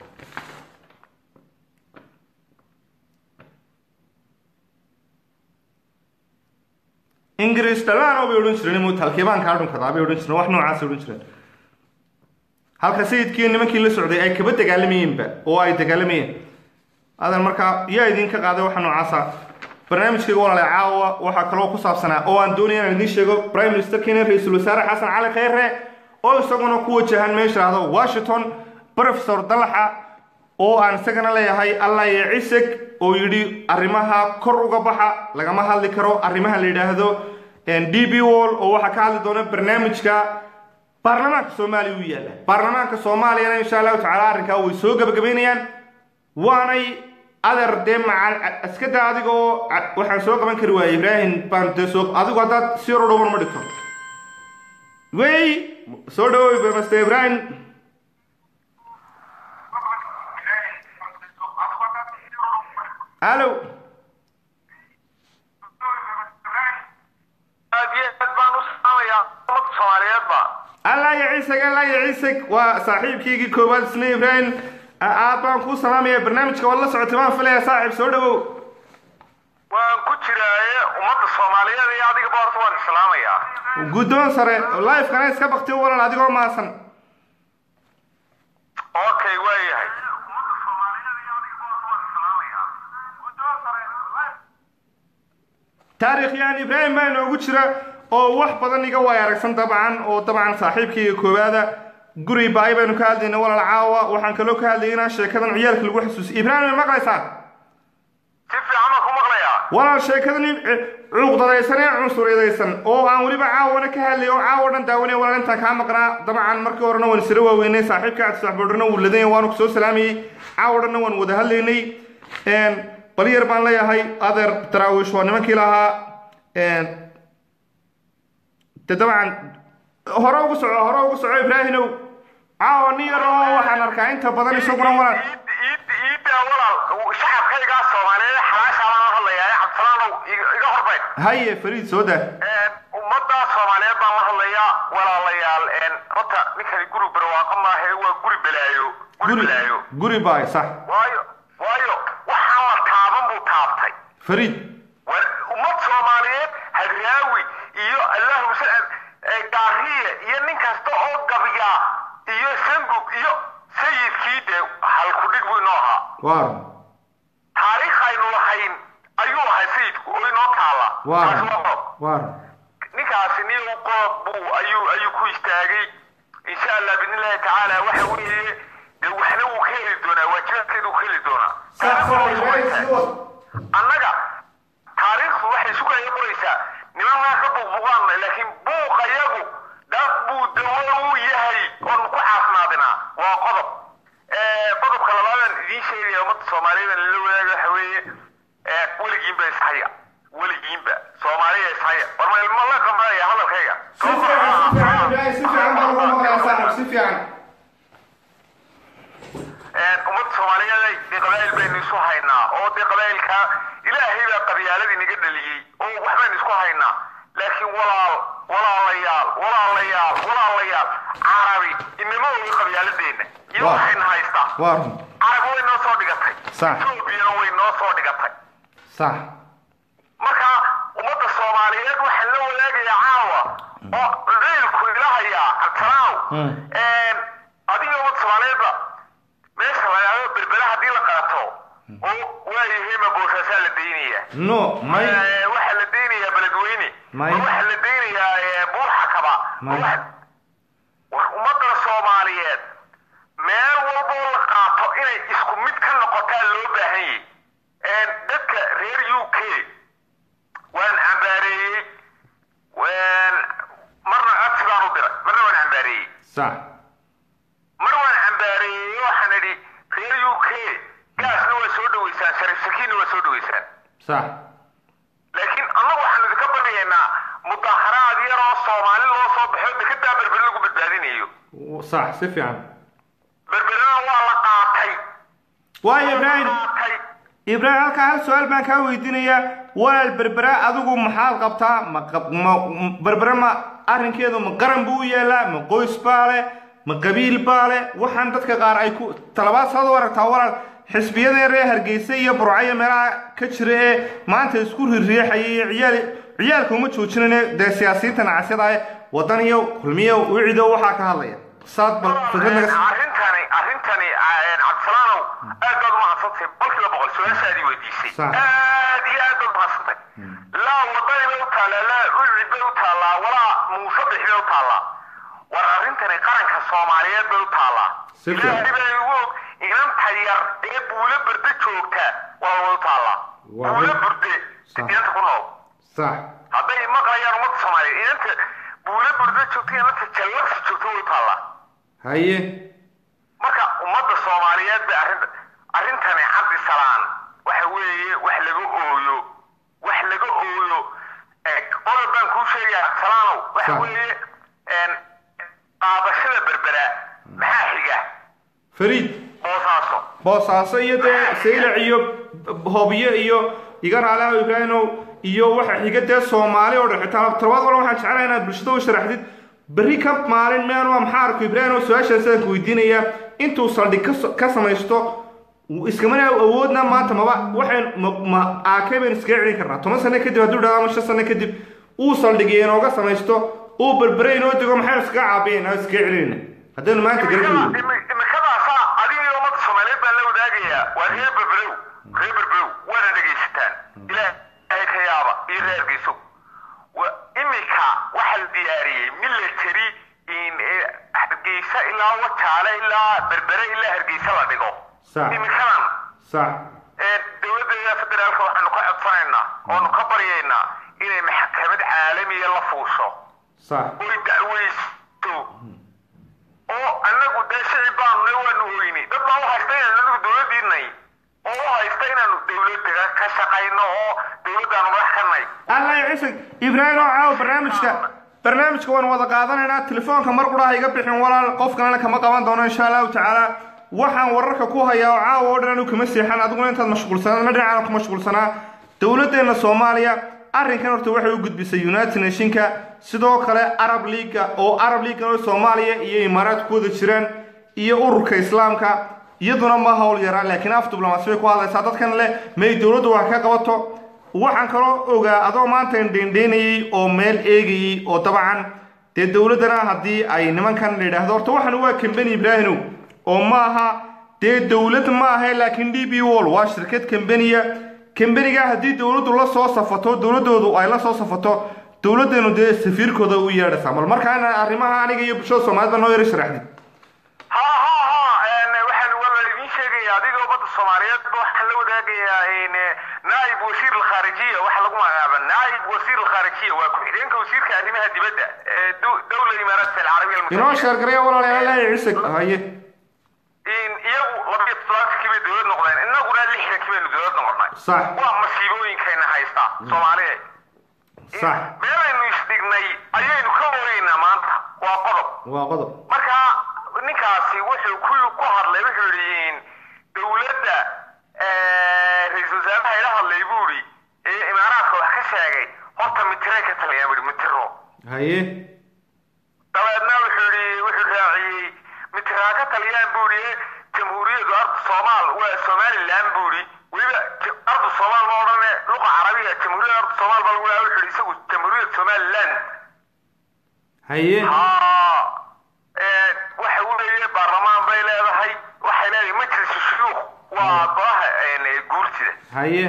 ingiriis dhalaano bay odhan jireen mut halkeebaan kaa dhunkadaa bay odhan jireen wax noocaasay odhan jireen halka sayidkii nimankii la socday ay kaba dagaalamayeenba oo ay dagaalamayeen adan markaa yaa idinka qaaday waxa noocaasa barnaamijkayga walaale caawa waxaa kaloo ku saabsanaa oo aan doonaya inaan idiin sheego prime minister kenya ra-iisul wasaare xasan cali kheyre oo isaguna ku wajahan meesha dhahdo washington professor dalaxa oo aan isagana leeyahay allah iyo ciseg oo yidhi arrimaha kor uga baxa lagama hadli karo arrimaha la yidhaahdo d b wall oo waxaa ka hadli doona barnaamijka baarlamaanka soomaaliya u yaalla baarlamaanka soomaaliyana insha allahu tacaala arrinkaa way soo gebagabaynayaan waanay adeer dee macal iska daa adiga oo waxaan soo qaban kari waayey ibraahim baan dee soo adigu haddaad si hor dhowban ma dhigto wey soo dhawow master ibraahim hallo aad iyo aad baan u salaamayaa ummadda soomaaliyeedba allah ya ciiseg allah ya ciiseg waa saaxiibkaygii koowaad isna ibraahim aad baan kuu salaamaya barnaamijka waad la socotay baan filaya saaxiib soo dhawow waan ku jiraaye ummadda soomaaliyeed iyo adigaba horta waan islaamayaa guddoon sare lifekana iska bakti u walan adigoo maasan okay waa yahay taariikhyahan ibraahim baa inoogu jira oo wax badan iga waay aragsan dabcan oo dabcan saaxiibkayga koowaada guri baay baynu ka hadlayna walaal caawa waxaan kaloo ka hadlayay inaan sheekadan ciyaalka lagu xasuusiy ibraahim ma maqlaysaa si fiican baan ku maqlayaa walaal sheekadan cuuqdadaysan ee cunsuryadaysan oo aan weliba caawana ka hadlay oo caawa dhan daawanaya walaal intaan kaa maqnaa dabcan markii horena waan isla waaweynay saaxiibka cabdisaxboodhana wuu ladanya waanu kusoo salaamayey caawa dhanna waan wada hadlaynay bal yar baan leeyahay adeer daraawiish waa nimankii lahaa de dabcan hore ugu soco hore ugu soco ibraahimow caawa nin yar oo waxaan arkaa inta badan isaguna walaal iiddaa walaal shacabkaygaa soomaaliyeed xalaashaa baan la hadlayaa ee cabdisalaanow iga horbayd haye fariid soo daa ummadda soomaaliyeed baan la hadlayaa walaalayaal horta ninkani guri barwaaqo maahe waa guri balaayo guri balaayo guri baay sax waayo waayo waxaan la taaban buu taabtay fariid war ummad soomaaliyeed hadraawi iyo allahuma sal gaariye iyo nin kasta oo gabya iyo sangub iyo sayidkii dee halkudhig buu inoo ahaa waar taariikh aynu lahayn ayuu ahay sayidku oo inoo taala waar Taas waa qodob. waar ninkaasi nin qoob buu ayuu ayuu ku istaagay insha allah biidnillahi tacaala waxa weeye dee waxna wuu ka heli doonaa waajibaadkeedu wuu ka heli doonaa annaga taariikhdu waxay isu kala qoraysaa nimankaa ka buuqbuuqaanna laakiin buuqayagu dad buu dawo u yahay oon ku caafimaadinaa waa qodob qodobka labaadaan idiin sheegaya ummadda soomaaliyeed lala wadaaga waxa weeye weligiinba ishaya weligiinba soomaaliya ishaya war ma ilmo la qabanaya hadalkayga si fiican si fiican ibraahim si fiican baan ugu maqlayaa saaxib si fiican ummadda soomaaliyeed dee qabaa'il baynu isu haynaa oo dee qabaa'ilka ilaahay baa qabyaaladii naga dhaliyey oo waxbaynu isku haynaa laakiin walaal walaalayaal walaalayaal walaalayaal carabi inama ogi qabyaaladeenna iyo Waa. waxayna haystaa waar carab way noo soo dhigatay Sax. etoobiyana way noo soo dhigatay sax marka ummadda soomaaliyeed waxaan la wadaagayaa caawa oo ciilku ilahayaa cabdisalaam Mm. adiga ummadda soomaaliyeedba meesha lagaado berbera haddii la qaato oo waayahayma boosaasaa la daynayaa no may Eh, waxaa la daynayaa beledweyne May. waxaa la daynayaa eh, buurxakaba May. Waxa- war ummadda soomaaliyeed meel walba oo la qaato inay isku mid ka noqotaa loo baahan yahay dadka reer u k waan cambaareeyey waan- marna codsi baan u diray marna waan cambaareeyey sax mar waan cambaareeyey waxaan idhi reer u k gaasna waa soo dhaweysaan sharif sakiinna waa soo dhaweysaan sax laakiin annagu waxaanu idinka baryaynaa mudaharaad yar oo soomaali loo soo baxo dekedaa berbere lagu badbaadinayo sax si fiican berberena waa la qaatay waayo ibraahim qaatay ibraahim halkaa hal su-aal baan kaa weydiinayaa walaal berbera adigu maxaad qabtaa ma qab- ma m- berbere ma arrinkeedu ma qaran buu u yaalaa ma qoys baa leh ma qabiil baa leh waxaan dadka qaar ay ku talabaad saad u aragtaa walaal xisbiyada reer hargeysa iyo burcayo meelaha ka jira ee maanta isku rirriixaya iyo ciyaal ciyaalka uma joojinane dee siyaasiyiinta nacasyada ah wadan iyo kulmiyo wicido waxaa ka hadlaya saad bal fikrad naga s- arrintani arrintani cabdisalaanow aad baad umahadsantahay boqolkiiba boqol su-aashaadii weydiisay Sax. aad iyo aad baad umahadsantahay gartay laa wadani bay u taallaa laa ucid bay u taallaa walaa muusabix bay u taallaa war arrintani qaranka soomaaliyeed bay u taallaa Si fiican. ilaahay baa igu og inanta yar ee buulo berde joogta waa way u taallaa Waa buulo mid- berde Sax. inanta ku nool sax hadday maqlayaan ummadda soomaaliyeed inanta buulo berde joogta inanta jallabsi joogta way u taallaa haye marka ummadda soomaaliyeed bay arrinta arrintani cabdi salaan waxa weeye wax laga ooyo wax laga ooyo ee qodob baan kuu sheegaya cabdisalaanow waxa Sax. weeye een, qaadashada berbera maxaa xiga fariid boosaaso boosaaso iyo dee saylac iyo hobyo iyo iga raalaha ibraahimow iyo waxa xiga dee soomaali oo dhan xitaa todobaad walba waxaan jeclahay inaad bulshada u sharaxdid berri ka maalin meen waa maxaa arko ibraahimow su-aashaas aan ku weydiinayaa intuu saldhig ka so- ka samaysto iskamana awoodna maanta maba waxayn ma- ma aakay baynu iskaga celin karnaa toban sano kadib hadduu dhahdo ama shan sano kadib uu saldhigay inooga samaysto uu berbere inoo dego maxaynu iskaga caabiyayna iskaga celinayna haddaynu maanta garan weyno imikadaasa adiga iyo ummadda soomaaliyeed baan la wadaagayaa waa reer berberow reer berberow waana dhegaysataan ilaahay ka yaaba iyo reer geyso Wa- imika waxaa la diyaariyey military in eh, hargeysa ilaa wajaale ilaa berbere ilaa hargeysa la dhigo Sax. imikadan sax ee dowladda federaalka waxaanu ka codsanaynaa oonu ka baryaynaa inay maxkamad caalamiya la fuusho sax oy dacweysto oo annagu dee shicib baanu ne waanu oyni dad baa u haysta inaanu anagu dowladdiinay oo u haysta inaanu dowladda ka shaqayno oo dowladdaanu madax ka nay allah ya cisig ibraahim oo caawa barnaamijka barnaamijka waan wada qaadanaynaa telefoonka mar quraha iga bixin walaal qof kalena kama qaban doono insha allahu tacaala waxaan wararka ku hayaa oo caawa oo dhan anigu kama seexan adiguna intaad mashquulsanaa na dhinacana ku mashquulsanaa dowladdeena soomaaliya arrinkan horta waxay u gudbisay united nationka sidoo kale arab leaga oo arab leagan oo soomaaliya iyo imaaraad ku wada jiraan iyo ururka islaamka iyaduna ma hawl yaraa laakiin af diblomaasi bay ku hadlaysaa dadkan leh may dowladdu wax ka qabato waxaan kaloo ogaa adoo maanta indheindheynayey oo meel eegayey oo dabcan dee dowladdana haddii ay nimankan la yidhaahdo horta waxan waa kambani ibraahinow oo ma aha dee dowlad ma ahe laakiin d b wall waa shirkad kambaniya kambaniga haddii dowladdu la soo safato dowladdoodu ay la soo safato dowladdeenu dee safiirkooda u yeedhaysaa mal markaana arrimaha aniga iyo bulshada soomaaliyed baa noo yara sharaxdid ha ha ha een, waxaan waa la idiin sheegaya adiga ummadda soomaaliyeed ba waxaan la wadaagayaa in naaib wasiir alkhaarijiya waxa lagu magacaaba naaib wasiir alkhaarijiya waa ku-xigeenka wasiirka arrimaha dibadda ee dow- dowla imaaraat alcarabiya inoo almutaxida sheergareya walaalayaal cisig haye in iyagu labiyo toddobaatankii bay dowlad noqdeen innaguna lixdankii baynu dowlad noqonnay Sax. waa masiibooyinkayna haysta soomaaliya sax meelaynu isdhignay ayaynu ka oreynaa maanta waa qodob waa qodob marka ninkaasi wuxuu ku ku hadlay wuxuu yidhi in dowladda eh, ra-iisul wasaaraha ila hadlay buu yidhi ee imaaraadka wax ka sheegay horta mitiray ka taliyaan buu yidhi mitiro haye dabeedna wuxuu yidhi wuxuu raaciyey mitiraa ka taliyaan buu yidhi jamhuuriyaddu ardu soomaal waa somaliland buu yidhi weliba j- ardu soomaal ma odhane luqa carabiya jamhuuriyadda ardu soomaal baa lagu dhaha wuxuu yidhi isagu jamhuuriyad somaliland haye haa ee, waxa weeye baarlamaan bay leedahay waxay leedahay majlis shuyuukh waa golaha een, guurtida haye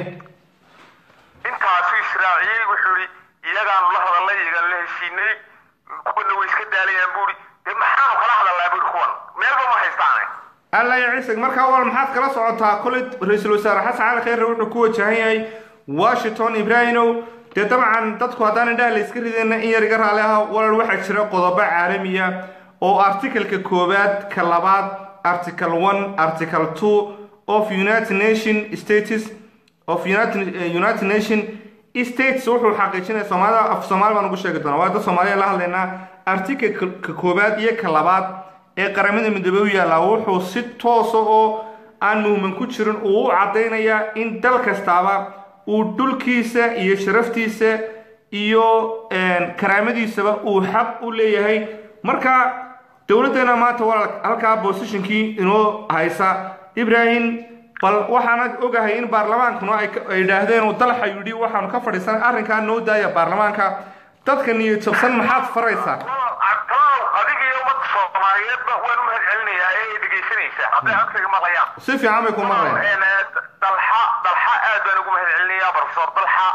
intaasuu israaciyey wuxuu yidhi iyagaanu la hadalnay iyagaan la heshiinay kuwana way iska daalayaan buu yidhi dee maxaanu kala hadalnaa buu yidhi kuwan meelba ma haystaane alla ya cisig markaa wal maxaad kala socotaa koley ra-iisul wasaare xasan cali khayre wuxuu ku wajahan yahay washington ibraahimow dee dabcan dadku haddaan indhaha la iska ridayna in yar iga raali aha walal waxaa jira qodobo caalamiya oo artikalka koowaad ka labaad article one article two of united nation states of united, eh, united nation states wuxuu xaqiijinaya soomaalida af soomaali baan ugu sheegi doonaa waa dad soomaaliya la hadlaynaa artikalka koowaad iyo ka labaad ee qaramada midoobey u yaallaa wuxuu si toosa oo aan muhman ku jirin uu u caddaynayaa in dal kastaaba uu dhulkiisa iyo sharaftiisa iyo een, karaamadiisaba uu xaq u leeyahay marka dowladdeena maanta walaal halkaa bosishonkii inoo haysa ibrahim bal waxaana ogahay in baarlamaankuna ay ka- ay yidhaahdeen uu dalxa yidhi waxaanu ka fadhiisan arrinkaa noo daaya baarlamaanka dadka niyad jabsan maxaad faraysaa cabdallow adiga iyo ummadda soomaaliyeedba waan u mahad celinayaa ee ay dhegaysanaysaa hadday codkayga maqlayaan si fiican bay ku maqlayaan Een, dalxa dalxa aad baan ugu mahad celinayaa professor dalxa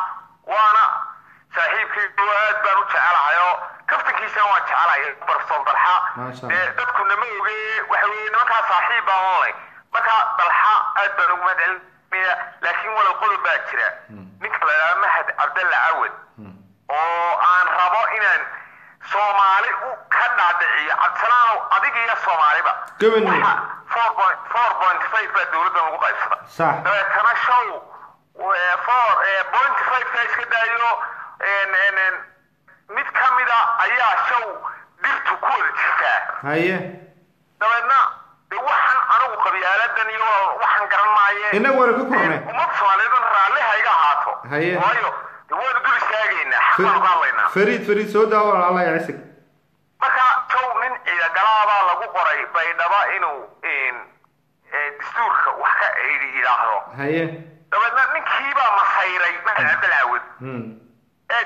waana saaxiibkaygu aad baan u jecelahay oo kaftankiisana waan jecelahay barsool dalxa Maasha dee Allah. dadkuna ma oge waxa weye nimankaa saaxiib baan oonay marka dalxa aad baan ugu mahadcelinaya laakiin walow qodob baa jira ninka la yidhaha mahad cabdalla cawad oo aan rabo inaan soomaali u ka dhaadhiciyo cabdisalaanow adig iyo soomaaliba Gabadh. waxa four point four point five baa dowladda lagu qaybsada Sax. dabeetana show eh, four eh, point five ka iska daayo en- en- en, mid ka mida ayaa show dhirtu ku wada jirtaa haye dabeedna de waxaan anigu qabyaaladan iyo waxaan garan maaye innagu waynu ka kornay ummad soomaaliyeed raalli ha iga ahaato Haye. waayo de waynu dul istaagaynaa xaq baanu ka hadlaynaa fariid fariid soo daawo alla ya cisig marka show nin ciidagalaabaa lagu qoray baydhaba inuu en, eh, dastuurka wax ka yidhaahdo haye dabeedna ninkiibaa masayray mahad cabdilcaawad Hmm. eeg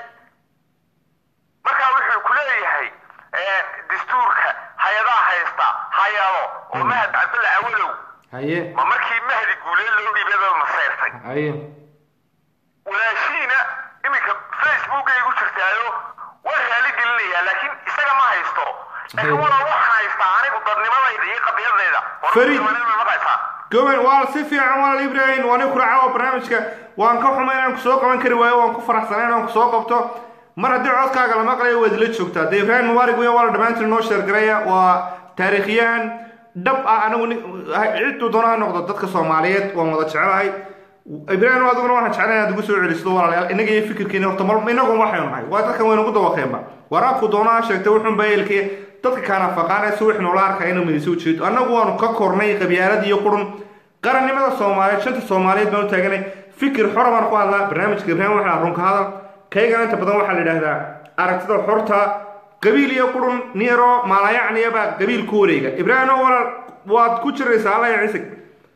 marka wuxuu ku leeyahay eh, dastuurka hay-adaha haysta hay-ado oo mahad cabdilla awadow haye ma markii mahdi guulee loo dhiibada masayrtay haye walaashiina iminka facebookay ku jirtaayo waa raali gelinayaa laakiin isaga ma haysto laakiin Haye. walaal waxaan haystaa anigu dadnimadayda iyo qadiyadayda Farid. maqaysaa goban waa si fiican walaal ibrahim waa nin ku raaca oo barnaamijka waan ka xumay inaan kusoo qaban kari waayo waan ku faraxsanay inaan kusoo qabto mar haddii codkaaga la maqlayo waad ila joogtaa dee ibrahim mubaarig weya waa la dhammaantiin noo sheergaraya waa taariikhyahan dhab ah anigu nin- cidduu doona ha noqdo dadka soomaaliyeed waan wada jecelahay ibrahim adiguna waxaan jeclahay inaad ugu soo celiso walaalayaal inaga iyo fikirkeena horta mar inagu waxaynu nahay waa dadkan waynu ugu dawaqeenba waraabku doonaa sheegtay wuxuun baa eelkee dadka kaana faqaanaysa wix noola arkaya inuu midayso ujeedo annagu waanu ka kornay qabyaalad iyo qurun qarannimada soomaaliyeed shanta soomaaliyeed baanu taaganay fikir xora baan ku hadlaa barnaamijka ibraahim waxaa runka hadal kaygana inta badan waxaa la yidhaahdaa aragtida xorta qabiil iyo qurun niyaro maalayacniyaba qabiil ku wareega ibraahim oo walaal waad ku jiraysaa alla ya cisig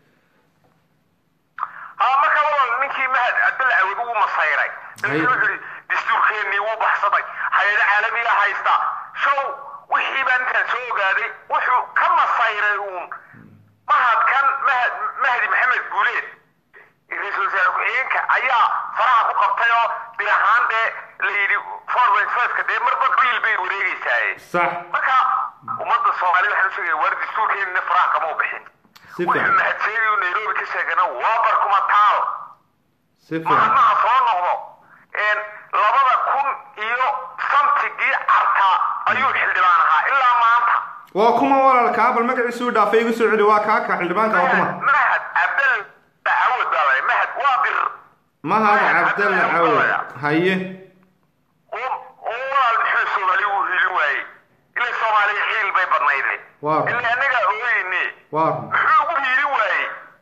haa marka walaal ninkii mahad cabdalla awad ugu masayray Haye. dabeetana wuxuu yidhi dastuurkeennii wuu baxsaday hay-ado caalamiya haysta show wixii baan intaan soo ogaaday wuxuu ka masayray uun mahadkan mahad mahdi maxamed guuleed ra-iisul wasaare ku-xigeenka ayaa faraha ku qabtay oo bir ahaan dee la yidhi four point five-ka dee marba biil bay wareegeysaaye sax marka ummadda soomaaliya waxaan u sheegaya war dastuurkeennina faraha kama u bixin si wuxuu fiican mahadseegayu nairobi ka sheegana waa barkuma taal si fiican mahadnaha soo noqdo een, labada kun iyo samtigii cartaa ayuu xildhibaan ahaa ilaa maanta waa kuma walaal kaabal magaciisu dhaafay igu soo celi waa kaaka xildhibaanka waa kuma mahad cabdal dacawad baa lay mahad waa bir mahad cabdalla cawad haye oo oo walaal muxuu soomaali uu hilin waayey ilaa soomaaliya xiil bay badnayde Waa. ilaa anagaa ogeyne waa muxuu ugu hiilin waayey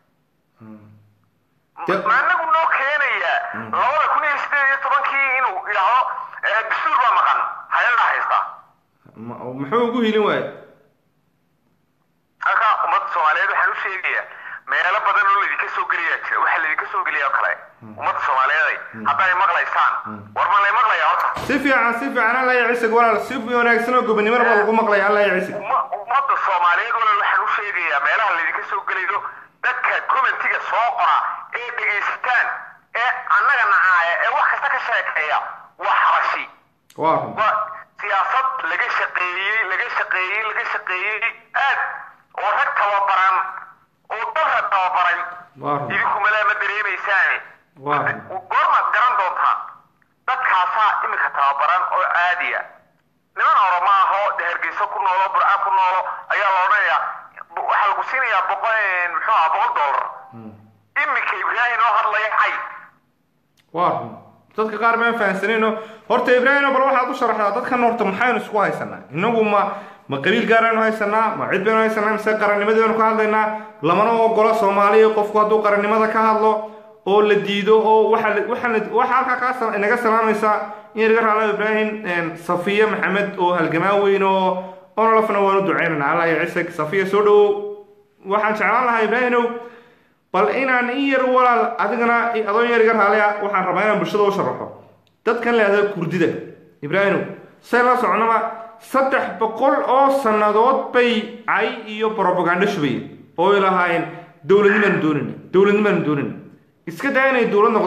De- ma anagu noo keenayaa labada kun iyo sideed iyo tobankii inuu idhaahdo eh, dastuur baa maqan hay-adaa haysta ma- muxuu ugu hilin waaye halka ummadda soomaaliyeed waxaan u sheegayaa meelo badan oo laydinka soo geliyaa jira waxaa laydinka soo geliya oo kale ummadda soomaaliyeeday hadday maqlaysaan war ma lay maqlaya horta si fiican si fiican alla ya cisig walaal si wanaagsan oo gobonimada baa lagu maqlaya alla ya cisig Umma- ummadda soomaaliyeed walaal waxaan u sheegayaa meelaha laydinka soo gelayo dadka commentiga soo qora ee dhegaysataan ee annaga nacaaya ee wax kasta ka sheekeeya waa xabashi waa run waa siyaasad laga shaqeeyey laga shaqeeyey laga shaqeeyey aad oo rag tababaran oo dalka tababaray waa run idinku malaa ma dareemaysaane Waa. goormaad garan doontaan dadkaasaa iminka tababaran oo caadiya niman oroma ahoo de hargeyso ku noolo burca ku noolo ayaa la odhanayaa bu- waxaa lagu siinayaa boqol muxuu aha boqol dollar iminka ibraahim oo hadlaya cay waa run dadka qaar maan fahansanayno horta ibraahim bal waxaad u sharaxdaa dadkan horta maxaynu isku haysanaa inagu ma ma qabiil gaaraynu haysanaa ma cid baynu haysanaa mise qarannimadii baynu ka hadlaynaa lamana ogola soomaaliya qofku hadduu qarannimada ka hadlo oo la diido oo waxa la- waxa la- waxa halkaa kaa sal- inaga salaamaysa in laga raalo ibraahim safiya maxamed oo halgamaa weyn oo onolafna waanu ducaynana allah ya cisag safiya soo dhowow waxaan jeclaan lahaa ibraahimow bal inaan in yar walaal adigana adoon yar iga raaliya waxaan rabaa inaan bulshada u sharaxo dadkan leehda kurdida ibraahimow say la socnaba saddex boqol oo sannadood bay cay iyo brobagando shubayeen oo ay lahaayeen dowladnimaanu doonayna dowladnimaanu doonayna iska daa inay dowlad noqdaan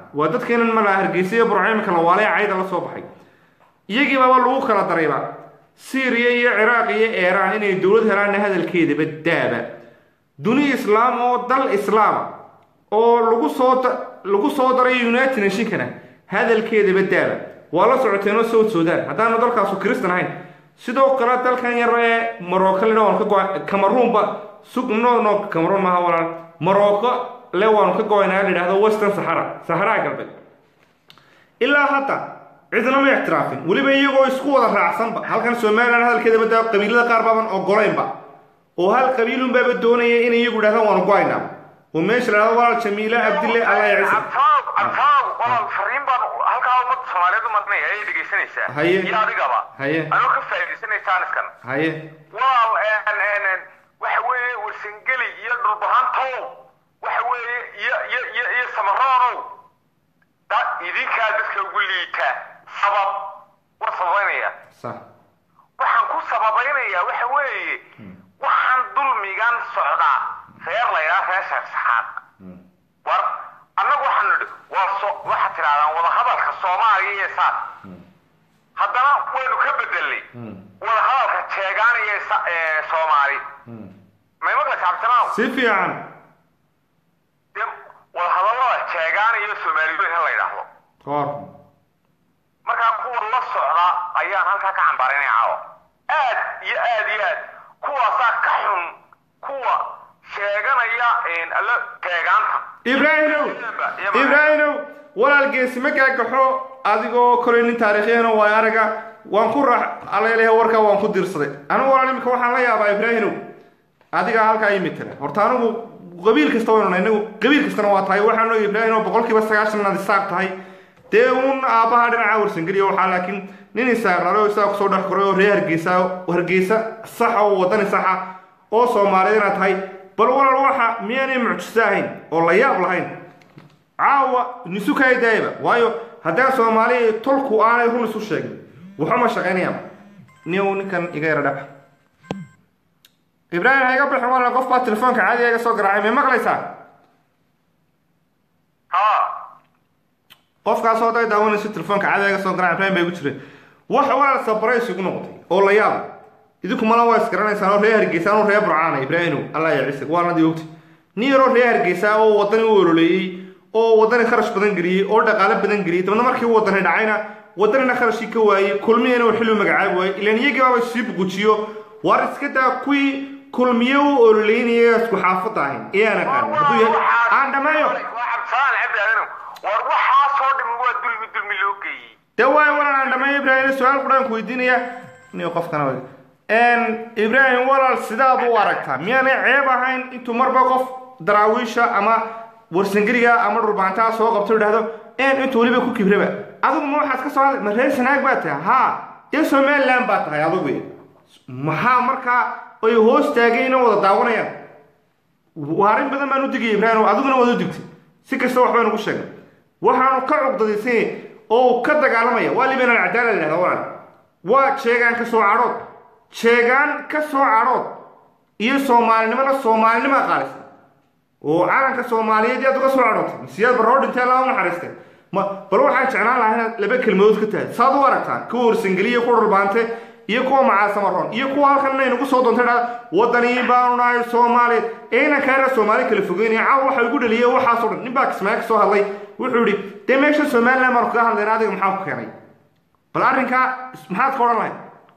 waa dadkeenan malaa hargeysa iyo burcaymanka la waalay cayda la soo baxay iyagiibaba lagu kala darayba syriya iyo ciraaq iyo iiraan inay dowlad helaanna hadalkeedaba daaba duni islaam oo dal islaama oo lagu soo da- lagu soo daray united nationkana hadalkeedaba daaba waa la socoteenoo south sudan haddaanu dalkaasu kristan ahayn sidoo kale dalkan yar ee marocco le waan ka go camaruunba sug no no camaruun maaha walaal marocco le waanu ka go-aynaa la yidhahdo western sahara saharaa galbeed ilaa hadda cidna ma ictiraafin weliba iyagoo isku wada raacsanba halkan somalilan hadalkeedaba daa qabiilada qaar baaban ogolaynba oo hal qabiilunbaaba doonaya in iyagu idhahdaan waanu go-aynaa oo meesha la dhahdo walaal jamiile abdille allah ya ciise cabtaaw cabtaaw walaal fariin baan halkaa ummadda soomaaliyeed u marnaya ayay dhegaysanaysaa Haye. iyo adigaba Haye. anoo ka faa'iidaysanaysaa aniskan haye walaal een, een, een, waxa weeye warsangeli iyo dhulbahantow waxa weeye iyo iyo iyo iyo samaroonow da idinkaa dadka ugu liita sabab war sababaynaya sax waxaan ku sababaynayaa waxa weeye waxaan dulmigan socdaa reer laydhaa reer sheekh saxaad war annagu waxaan nidhi waa so waxaad tidhahdaan wadahadalka soomaaliya iyo saad haddana waynu ka bedelnay wadahadalka jeegaanaya sa- ee, soomaali may maqlaysa cabdisanaaw si fiican dee wadahadallada jeegaanaya soomaaliyeed in la yidhaahdo koor markaa kuwa la socda ayaan halkaa ka cambaaraynaya caawa aad iyo aad iyo aad kuwaasaa ka xun kuwa sheeganaya een, alla teegaanta ibraahimow ibraahimow walaal geesi ma gaagaxo adigoo kolay nin taariikhyahana waa araga waan ku raax aleelehe warkaa waan ku dirsaday anigu walaal imika waxaan la yaabaa ibraahimow adigaa halkaa ii mitala horta anigu qabiil kasta waynu nahay inagu qabiil kastana waa tahay waxaan oga ibraahimow boqolkiiba sagaashan inaad isaaq tahay dee uun aabbaha dhinaca warsangeliya waxaa laakiin nin isaaq dhalay oo isaga kusoo dhex koray oo reer hargeysa hargeysa saxa oo wadani saxa oo soomaaliyeed inaad tahay bal walaal waxa miyaanay mucjiso ahayn oo la yaab lahayn caawa nisukay daayba waayo haddaan soomaali tolku aanay run isu sheegin waxuma shaqaynayaan nin ninkan iga yara dhaba ibraahim ha iga bixin walaal qof baa telefoonka caadiga iga soo garaacay may maqlaysaa ha qofkaasoo day daawanayso telefoonka caadiga iga soo garaacay ibraahim bay igu jireen waxa walaal sabray isugu noqotay oo la yaab idinku mala waa isgaranaysaan oo reer hargeysa anuu reer burcaana ibraahimow allah ya ciise waanadii ogti nin yaroo reer hargeysa oo wadani u ololeeyey oo wadani kharash badan geliyey oo dhaqaale badan geliyey dabadna markii uu wadani dhacayna wadanina kharashkii ka waayey kulmiyana uu xilli u magacaabi waayey ilaan iyagii baaba sii bugujiyo waar iska daa kuwii kulmiye u ololeynaya isku xaafadda ahayn ee aan aqaanin hadduu yahay aan dhammeeyo waa cabdisalaam cabdi adanow war waxaasoo dhimi waa dulmi dulmi loo geeyey dee waay walaal aan dhammeeyo ibraahim su-aal quraan ku weydiinaya nin qofkana way ibraahim walaal sidaad u aragtaa miyaanay ceeb ahayn intuu marba qof daraawiisha ama warsangeliga ama dhulbaantaa soo qabto idhahdo een intuu weliba ku kibraba adigu ma waxaad ka soo hadlay ma reer sanaag baa tahay haa dee somaliland baa tahay adigu maxaa markaa ay hoos taagayna wada daawanayaan arrin badan baan u digaya ibraahim adiguna waad u digtay si kasta waxbaan ugu sheegnay waxaanu ka cugdadaysay oo ka dagaalamaya waa liban alcadaala la yidhahda walaal waa jeegaan ka soo cadhood jeegaan ka soo cadhood iyo soomaalinimada soomaalinima qaalisa oo calanka soomaaliyeed yaad uga soo cadhootay siyaad barroo dhintee lama naxariistay ma bal waxaan jeclaan lahaa inaad laba kelmadood ka tahay saad u aragtaan kuwa warsangeliya kuwa dhulbaante iyo kuwa macaasamaroon iyo kuwa halkan inay nagu soo doonta dhahda wadanii baanu nahay soomaaliya ee inaan kaara soomaali kala fogeynaya caawa waxa igu dhaliyay waxaasoo dhan nin baa kismaayo ka soo hadlay wuxuu yidhi dee meesha somaliland baanu kaga hadlayna adiga maxaa ku keenay bal arrinkaa maxaad ka odhan lahayd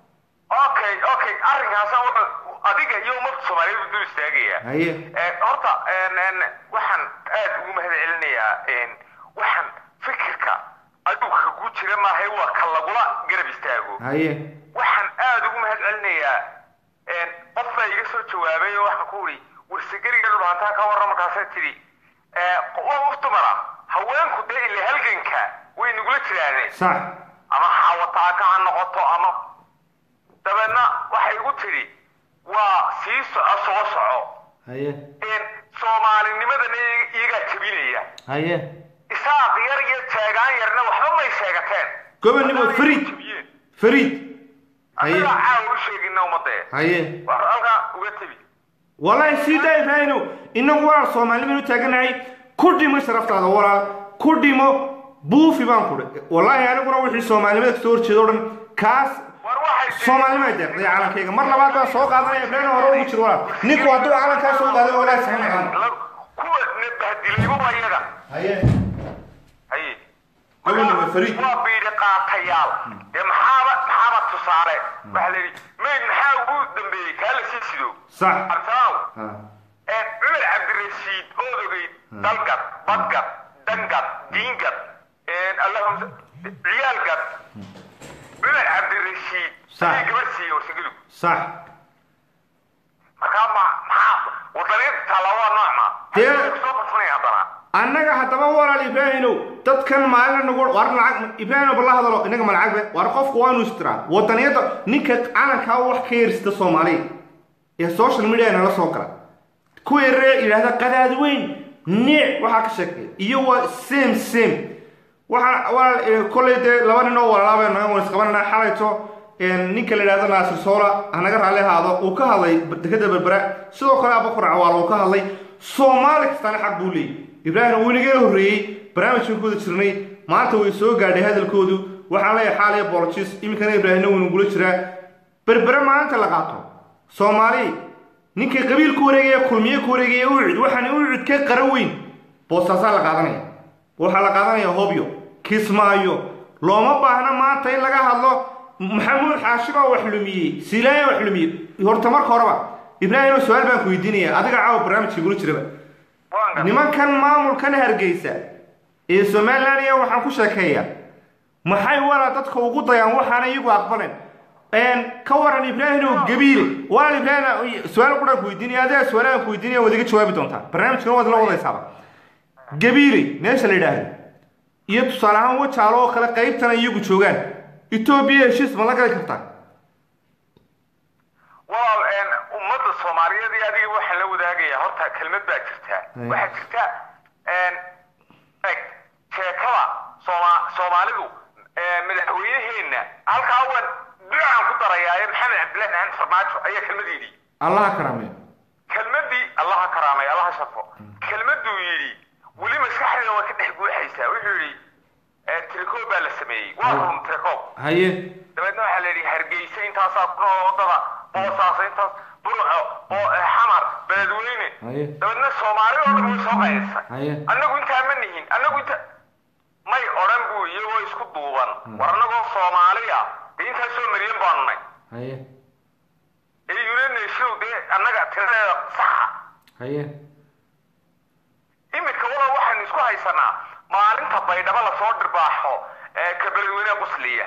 okay okay arrinkaasa wuxuu adiga iyo ummadda soomaaliyeed dul istaagaya haye Eh, horta een, een, waxaan aad ugu mahad celinayaa een, waxaan fikirka adigu kagu jira maahay waa ka lagula garab istaago haye waxaan aad ugu mahad celinayaa een, qof baa iga soo jawaabay oo waxaan ku uri warsageriga dhulhantaa ka warran markaasay tidhi eh, waa uf dumara haweenku dee ile halganka way nagula jiraaneen sax ama xawataaka ha noqoto ama dabeedna waxay igu tidhi waa sii soco soo soco haye een soomaalinimadana iyagaa jebinaya haye isaaq yar iyo jeegaan yarna waxba may sheegateen gobonnimo fariid jebiyeen fariid haye annagaa caawa u sheegina ummadee haye wax halkaa uga tebi wallaahi sii daa ibraahimow inagu walaal soomaalinimaynu taaganahay ku dhimo sharaftaada walaal ku dhimo buufi baan ku dhi wallaahi aniguna wixii soomaalinimada kasoo horjeeda o dhan kaas war waxay soomaalinimay deeqday calankayga mar labaad baan soo qaadanaya ibrahim hore ugu jiro walaal ninku hadduu calankaa soo qaaday walaal sama naqaano La- kuwa nabahdilayba waa iyaga haye haye Haweeney waa fariid. waa biidhi qaatayaal dee maxaaba maxaaba tusaale waxaa la yidhi mayd maxaa ugu dambeeyey kaa la sii sido sax absalaaw Ha. ee cumar cabdirashiid ood ogeyd dalgad badgad dangad diingad allahum ciyaalgad cumar cabdirashiid Sax. ayay gabar siiyey warsagadu sax markaa ma maxaa wadaniinta taalla waa noocma Dee- kusoo qarsanaya haddana annaga haddaba walaal ibraahinow dadkan maalin nagu war lacag ibraahinow bala hadalo inaga ma lacag be war qofku waanu istiraa wadaniyada ninka calankaa wax ka yersita soomaaliya ee social media nala soo gala ku yaree yidhaahda qadaad weyn niic waxaa ka sheekay iyo waa same same waxaa walaal eh, kolley dee laba nin oo walaalaaba naga wan isqabanana xalayto een, ninka la yidhahdo naasir soola hanaga raalli ahaado uu ka hadlay dekada berbera sidoo kale abakar cawaal uu ka hadlay soomaali kastaana xaq buu leeyay ibraahim wuu inaga horreeyey barnaamijkan ku wada jirnay maanta way soo gaadhay hadalkoodu waxaan leeyahay xaal iyo bolojis iminkana ibraahimna wuu nagula jiraa berbere maalinta la qaato soomaali ninkay qabiil ku wareegaya kulmiye ku wareegaya ucid waxaan ucid ka qara weyn boostaasaa la qaadanaya waxaa la qaadanaya hobyo kismaayo looma baahna maanta in laga hadlo maxamuud xaashibaa wax lumiyey silaaya wax lumiyey horta marka horeba ibraahim su-aal baan ku weydiinaya adiga caawa barnaamijka igula jiraba waan gar nimankan maamulkan hargeysa ee somalilan iyo waxaan ku sheekeeya maxay walaa dadka ugu dayaan waxaana iyagu aqbalen een ka waran ibraahimow gabiile walaal ibraahim su-aal quraan ku weydiinaya adiga su-aalahan ku weydiinaya waad iga jawaabi doontaa barnaamijkana waad la wadaysaaba gabiile meesha la yidhaahdo iyo tusaale ahaan wajaalo oo kale qaybtana iyagu joogaan etoobiya heshiis ma la gali kartaa walaal een, ummadda soomaaliyeed iyo adiga waxaan la wadaagayaa horta kelmad baa jirta Ay. waxaa jirta een, eg sheekada sooma soomaalidu ee, madaxweyneheenna halkaa waan ducaan ku darayaaye maxamed cabdillahi maxamed farmaajo ayaa kelmad yidhi allaha karaameeyo kelmadii allaha karaamay allaha sharfo kelmaduu yidhi weli maskaxdeeda waa ka dhex guuxaysaa wuxuu yidhi ee, tirikoob baa la sameeyey waa Ay. run tirikoob haye dabeedna waxaa la yidhi hargeysa intaasaa ku nool wadada boosaasa intaas burco oo eh, xamar beledweyne Haye. dabeedna soomaali oo dhan way soo qaydisay Haye. annagu intaa ma nihin annagu inta may odhan buu iyagoo isku duuban war annagoo soomaaliya dee intaa soo maryan baanu nay haye ee united nation dee annaga tiradeeda saxa haye iminka walaal waxaynu isku haysanaa maalinta baydhabo lasoo dhirbaaxo ee ka beledweyne qusliya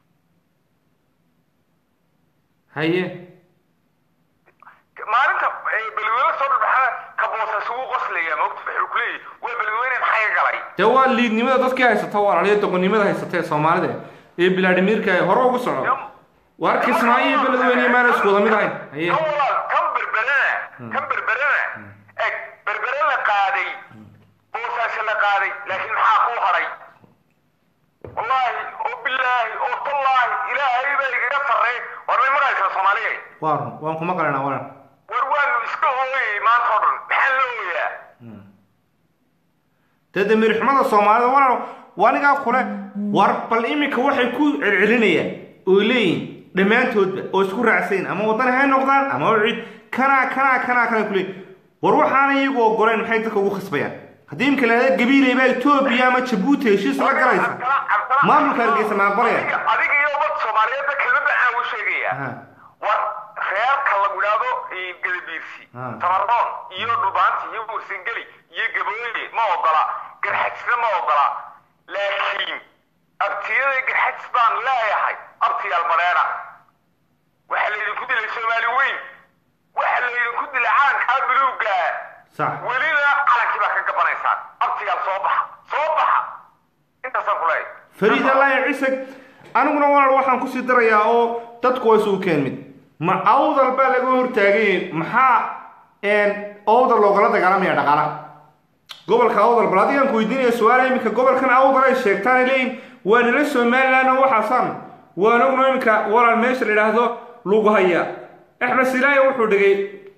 haye maalinta eh, beledweyne lasoo dhirbaxana ka boosas ugu qoslaya moogta wuxuu ku leeyahy waa beledweyne maxaa iga galay dee waa liidnimada dadkii haysata walaaliyo doqonnimada haysata ee soomaalida ee bilaadhimirka ee hore ugu socdo waar kismaayo iyo beledweyne maana isku wada mid ahayn haye kan walaal kan berberana kan berberana eg berbere la qaaday boosaasha la qaaday laakiin maxaa kuu haray wallaahi oo bilaahi oo tallaahi ilaahay baa igaga sarreey war may maqlaysaa soomaaliya waa run waan kuma qalanaa walan war waanu iska ooyay maanta oo dhan maxaa la ooyaa dee damiirxumada soomaalida walaal wanigaa kule war bal iminka waxay ku celcelinayaan oo leeyihin dhammaantoodba oo isku raacsayn ama waddan hay noqdaan ama cid kanaa kanaa kanaa kana kuleeyihin war waxaana iyagu ogoleen maxay dadka ugu khasbayaan haddii imika lahada gabiiley baa etoobiya ama jabuuti heshiis la galaysa maamulka hargeysa ma aqbalaya adiga adiga iyo ummad soomaaliyeedba kelmadda aan u sheegaya Aha. war reerka lagu idhaahdo eh, gadabiirsi Ah. tamarroon iyo dhubaanti iyo mursingeli iyo gabooye ma ogola garxajisna ma ogola laakiin abtiyada garxajis baan leeyahay abtiyaal badheedha waxaa laydinku dilay soomaali weyn waxaa laydinku dilay calankaa buluuga sax welina calankii baa ka gabanaysaan abtiyaal soo baxa soo baxa intaasaan ku leeyahay fariid allaahi cisag aniguna walaal waxaan kusii darayaa oo dadku waa isugu keen mid ma awdal baa laga hortaagay maxaa een, awdal loogala dagaalamaya dhaqaalaha gobolka awdal bal adigaan ku weydiinaya su-aala iminka gobolkan awdal ay sheegtaan ay leeyihin waa nila somaliland oo waxaasaan waan ogno iminka walaal meesha la yidhaahdo lagu haya axmed silaayo wuxuu dhigay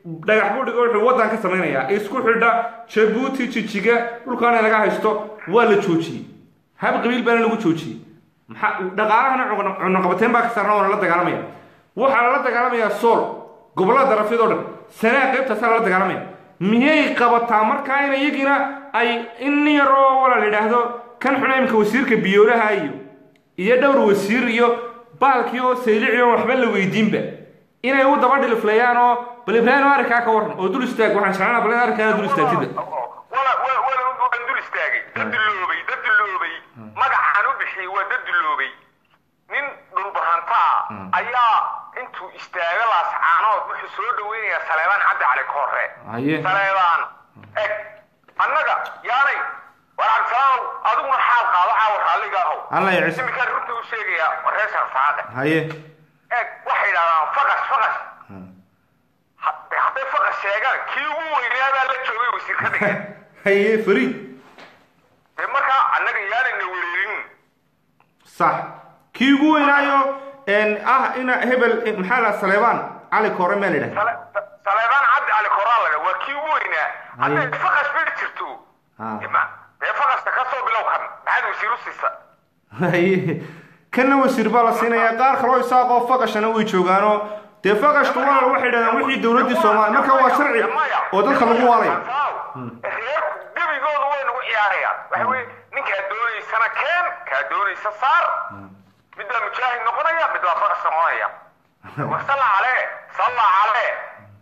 dhagax buu dhigo wuxuu waddan ka samaynayaa isku xidha jabuuti jijiga dhulkaana laga haysto waa la joojiyey hab qabiil baana lagu joojiyey maxaa dhaqaalahana cunno- cunnoqabateen baa ka saarna waana la dagaalamaya waxaa lala dagaalamayaa sool gobollada darafyadoo dhan sanaa qaybtaasaa lala dagaalamaya miyay qabataa markaa in iyagina ay in yaroo wala la yidhaahdo kan xuna imika wasiirka biyoolaha iyo iyo dhowr wasiir iyo baalkii oo saylici oo waxba la weydiinba inay u daba dhiliflayaan oo bal ibraahim arrinkaa ka waran oo dul istaag waxaan jeclana bal in arrinkaa dul istaagtida wala wala wala waan dul istaagay dad duloobay dad duloobay magacaan u bixiyey waa dad duloobay nin dhulbahanta ah ayaa intuu istaaga laascaanood wuxuu soo dhaweynayaa saleebaan cabdi cali koore haye saleebaan eg annaga yaanay war cabdisalaanow adiguna xaal qaado caawa raalliga ahow alla ya ciise iminkaan runta u sheegayaa reer sharfaade haye eg waxay yidhahdaan faqas faqas hadday hadday faqas sheegaan kii ugu weynaa baa la joogay wasiir ka dhigeen haye fariid dee markaa annaga yaanayna wereerin sax kii ugu weynaayo een, ah ina hebel eh, maxaa la saleebaan cali koore meel idhah Sale- saleebaan cabdi cali koraa laga waa kii ugu weynaa hadday faqas bay jirto Ah. dee ma- dee faqasta ka soo bilow kan maxaad wasiir u siisa haye kana wasiir baa la siinayaa qaar kaloo isaaqoo faqashana way joogaanoo dee faqashku waa waxay yidhahdaan wixii dowladdii soomaaliya marka waa sharci oo dadka lagu waalay reerku gebigooda way nagu ciyaarayaan waxa weye ninkaa doonaysana keen kaa doonaysa saar mid baa mujaahid noqonaya mid baa faqas noqonaya war salla calee salla calee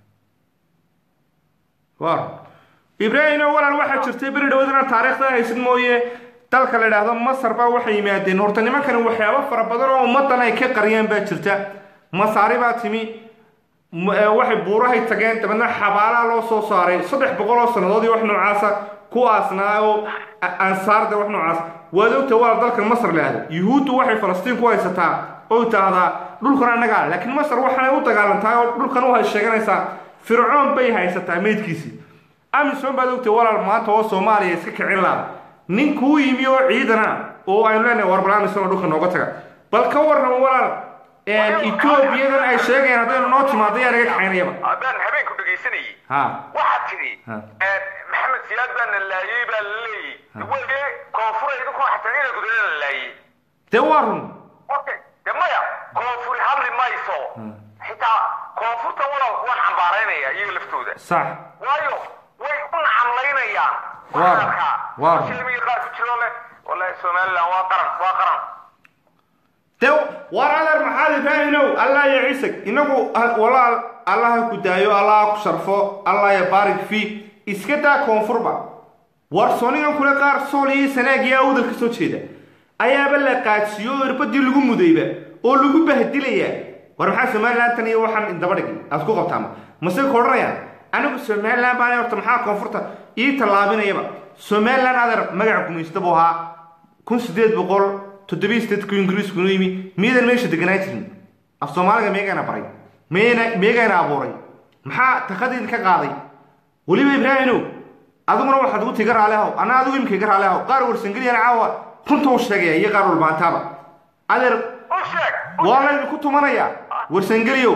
war ibraahimo walaal waxaa jirtay beri dhawood inaan taariikhda haysid mooye dalka la idhaahdo masar baa waxay yimaadeen horta nimankani waxyaabo fara badan oo ummaddan ay ka qariyaan baa jirta masaari baa timi m- ee, waxay buurahay tageen dabeedna xabaalaha loo soo saaray saddex boqol oo sannadood iyo wax noocaasa kuwaasna oo a- ansaarda wax noocaas waad ogta walaal dalkan masar la ahdo yuhuuddu waxay falastiin ku haysataa oo tahdaa dhulkan annagaa laakiin masar waxaanay u dagaalantahay oo dhulkan u hay sheeganaysaa fircoon bay haysataa meydkiisii amisom baad ogtay walaal maanta oo soomaaliya iska kicin laada nin kuu yimi oo ciidana oo aynu leenahay war bal amisom oo dhulka nooga taga bal ka warran walaal etoobiyadan ay sheegayaan haddaynu noo timaado yaa naga kaxaynayaba haddaan habeenku dhegaysanayay ha waxaad tidhi Ha. eh, maxamed siyaad baa na laayey baa la leeyey weye koonfur idinku xataa ina gudana la laayey dee waa run okay de maya koonfuri hadli mayso xitaa koonfurta walaalku waan cambaaraynaya iyaga laftooda sax waayo way u nacamlaynayaan Waar. Waxaa Waar. shilmiga qaar ku jiro leh wallahi somaliland waa qaran waa qaran dee war adeer maxaad ibraahimow allah ya ciisag inagu ha- walaal allah ha ku daayo allah ha ku sharfo allah ya baarik fi iska daa koonfurba war soonigan kule qaar sool iyo sanaag iyo awdal ka soo jeeda ayaaba la qaadsiiyo oo irbadii lagu mudayba oo lagu bahdilayaa war maxaa somaliland tan iyo waxaan daba dhigay aad ku qabtaama mase ka odhanayaan anigu somaliland baan horta maxaa koonfurta ii tallaabinayaba somaliland adeer magaca gumaysta buu ahaa kun sideed boqol toddobiyi sideedku ingiriisku noo yimi miyadan meesha deganaa jirin af soomaaliga meegayna baray meyna meegayna abuuray maxaa takadiid ka qaaday weliba ibraahimow adiguna waxaad ugu tiga raali ahow anna adigu imika iga raali ahow qaar warsangeliyana caawa runta u sheegaya iyo qaar walbaantaaba adeer u sheeg waa laydinku tumanayaa warsangeliyow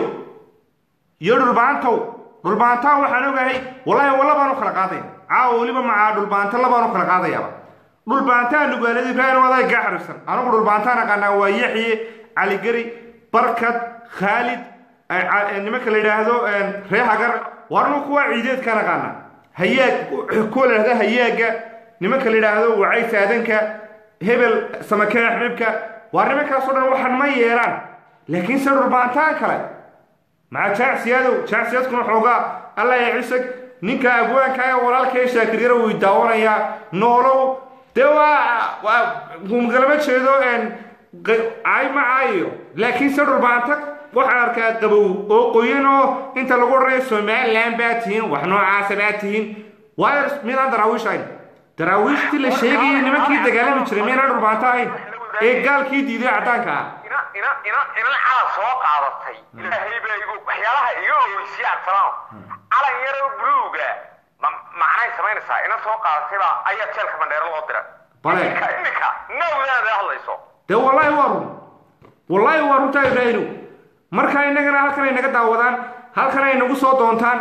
iyo dhulbaantow dhulbaantaa waxaan ogahay wallaahi walla baan u kala qaadaya caawa weliba macaa dhulbaanta labaan u kala qaadayaaba dhulbaantaa nugaalada ibraahim adaa gaa xariirsan anigu dhulbaantaan aqaanaa waa yaxye caligeri barkad khaalid eh, ca- eh, nimanka la yidhaahdo eh, ree hagar waa anigu kuwa ciideedkaan aqaanaa hayaag kuwa la yidhahdo hayaaga nimanka la yidhaahdo wacay saadanka hebel samakee xibibka waa nimankaasoo dhan waxaan ma yeelaan laakiin se dhulbaantaan kale maca jaacsiyaadow jaacsiyadkuna xoogaa alla ya cisag ninka abwaanka ee walaalka ee shaakiryara way daawanayaa noolow dee waa waa humgalama jeedo een qa- caay ma caayayo laakiin se dhulbaanta waxaan arkaa qabow oo qoyan oo inta lagu odhanayo somaliland baa tihiin wax noocaasa baa tihiin waayo midaan daraawiish ahayn daraawiishtii la sheegayay nimankii dagaalami jiray miynaan dhulbaanta ahayn ee gaalkii diiday caddaanka ah ina ina ina inan calan soo qaadatay ilaahay baa igu waxyaalaha iga ogeysiyay cabdisalaam calan yar oo buluuga ma macnay samaynaysaa ina soo qaadatay baa ayaa jeelka bandheero loo dira Bale. iminka iminka nawdaada hadlayso dee wallaahi waa run wallaahi waa runtaa ibraahinu marka innagana halkan ay naga daawadaan halkan ay nagu soo doontaan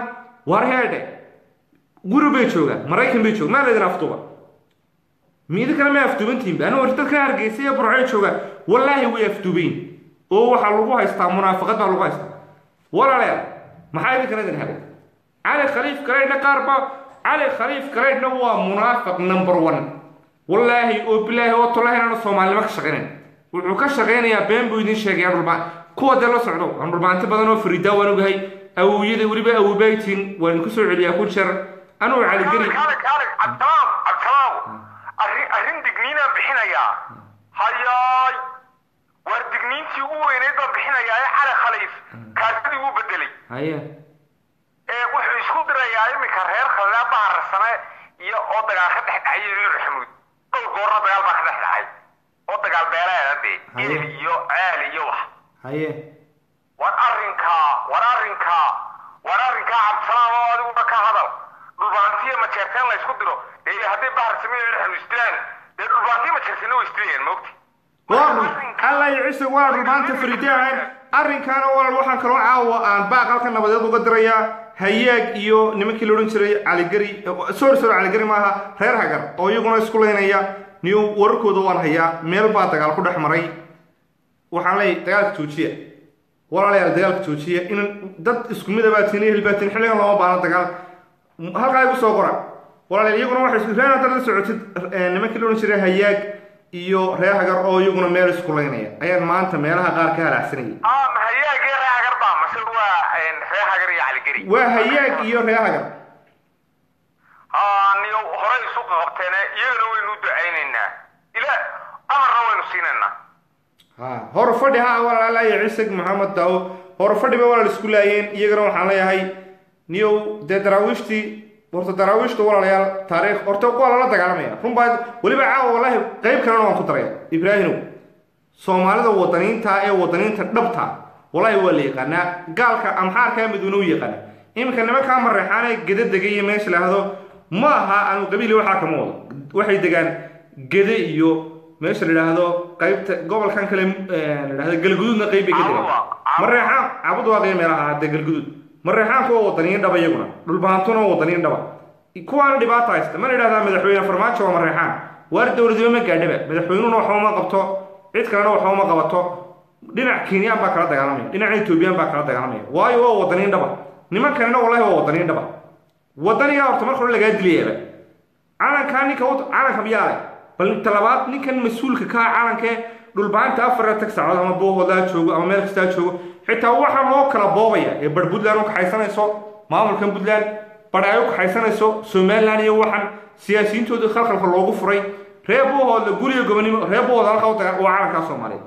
war heedhe guri bay joogaan maraykan bay joogaan maa laydin afduuba miidi kale may afduubantihinba anu war dadka hargeysa iyo burcay joogaan wallaahi way afduubayn oo waxaa lagu haystaa munaafaqad baa lagu haystaa walaalayaal maxaa idinkan idin helay cali khaliif garaydhna qaar ba cali khaliif garaydhna waa munaafiq number one wallaahi oo bilaahi oo tolahi inaanu soomaalinimo ka shaqaynayn wuxuu ka shaqaynayaa been buu idin sheegaya dhulbaan kuwa dee la socdo aan dhulbaanti badan oo fariidaa waan ogahay awowyada weliba awobaatiin waan idinku soo celiyaa ku jeer anuu caligeli kaale kaale cabdisalaam cabdisalaam arrin arrin digniinaan bixinayaa hayaay waar digniintii ugu weynayd baan bixinayaa ee cali khaliif kaadidii wuu bedelay haye ee wuxuu isku dirayaa iminka reer khaldaa baharsane iyo oo dagaal ka dhex dhacay iyo xamuud dhowr goorna dagaal baa ka dhex dhacay oo dagaal beeleeda dee Haye. geel iyo ceel iyo wax haye war arrinkaa war arrinkaa war arrinkaa cabdisalaam oo adiguna ka hadal dhulbaantiya majeerteen la isku diro ee hadday bahar samiyo dhexdu isdilaan dee dhulbaantiya majeerteena way isdilayaan maogti waa alla iyo ciise waa dhulbaanta fariide ahayn arrinkaana walaal waxaan kaloo caawa aan baaqalka nabadeed uga dirayaa hayaag iyo nimankii la odhan jiray caligeri sorry sorry caligeri maaha reer hagar oo iyaguna isku leynaya niyo wararkooda waan hayaa meel baa dagaal ku dhex maray waxaan leeyahay dagaalka joojiya walaalayaal dagaalka joojiya in dad isku mid abaa tiin ehel baa tiin xilligan looma baahno dagaal halkaa igu soo qora walaalayaal iyaguna waxay isku reen haddaad la socotid eh, nimankii la odhan jiray hayaag iyo reer hagar oo iyaguna meel isku leynaya ayaan maanta meelaha qaar ka halaacsanayay ah ma hayaagii reer hagar baa mase waa reer hagar iyo caligeri waa hayaag iyo reer hagar haa niyo horey isu qabteene iyagana waynu u ducaynaynaa ila amarna waynu siinaynaa ha hor fadhi ha walaalaya cisig maxamed daawo hor fadhi bay walaal isku laayeen iyagana waxaan leeyahay niyow dee daraawiishtii horta daraawiishta walaalayaal taariikh horta waa lala dagaalamaya run baa weliba caawa wallaahi qayb kalena waan ku daraya ibraahimow soomaalida wadaniinta ee wadaniinta dhabta wallaahi waa la yaqaanaa gaalka amxaarkaa miduuna u yaqaana iminka nimankaa mareexaanee geda degay iyo meesha laahdo ma aha aanu qabiili waxaa kama wado waxay degaan gede iyo meesha la yidhaahdo qaybta gobolkan kale eh, la yidhahdo galguduudna qayb bay ka degaan Caabudaaq. mareexaan cabud waa qiyo meelaha hadee galguduud mareexaanku waa wadaniyin dhaba iyaguna dhulbaantuna waa wadaniyin dhaba kuwaana dhibaata haysta mana yidhahdaa madaxweyne farmaajo waa mareexaan waar dowladnimo ma gaadhaba madaxweynuhuna waxba uma qabto cid kalena waxba uma qabato dhinac kenyaan baa kala dagaalamaya dhinac etoobiyaan baa kala dagaalamaya waayo waa wadaniyin dhaba nimankanina wallahi waa wadaniyin dhaba wadanigaa horta marka hore lagaa dilayaaba calankaa ninka u calanka miyaa leh bal talabaad ninkan mas-uulka ka ah calankee dhulbaanta afar tag saacood ama boohoodaa joogo ama meel kastaa joogo xitaa waxaa loo kala boobaya ee bar puntland u kaxaysanayso maamulkan puntland bar ay u kaxaysanayso somaliland iyo waxan siyaasiyiintooda khalkhalka loogu furay reer boohooda guriga gobonimo reer boohooda halka u daga waa calankaa soomaaliyeed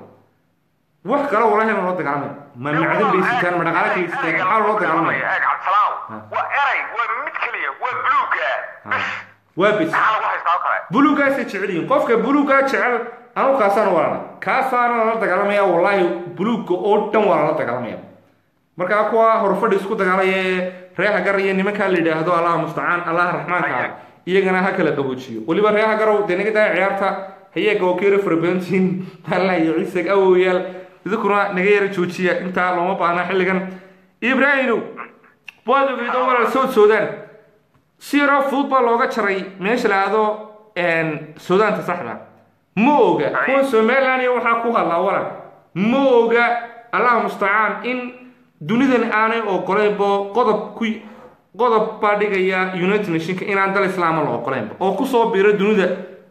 wax kale walahi ma loo dagaalamaya ma macdan bay sitaan ma dhaqaale kale sitaan maxaa loo dagaalamaya eeg cabdisalaam waa eray waa mid keliya waa buluuga bas waa bis maxaa lagu haystaa oo kale buluugaasay jecel yihiin qofka buluugaa jecel anu kaasaan walana kaasaana lala dagaalamaya wallaahi buluugga oo dhan waa lala dagaalamaya markaa kuwa horfadhi isku dagaalaya ee reer hagar iyo nimankaa la yidhaahdo allaha mustacaan allaha raxmaanka ah iyagana ha kala qaboojiyo weliba reer hagarow dee naga daaya ciyaarta hayeega oo keera farabadantiin allah iyo ciisag awoyaal idinkuna naga yara joojiya intaa looma baahna xilligan ibraahimow waad ogeydo walaal soo soodaan si yaroo fudud baa looga jaray meesha la ahdo suudaanta saxda ma oga kuwa somaliland iyo waxaa ku hadlaa walal ma oga allah mustacaan in dunidan aanay ogoleynbo qodob ku qodob baa dhigaya united nationka inaan dal islaama la ogoleynba oo kusoo biiro dunida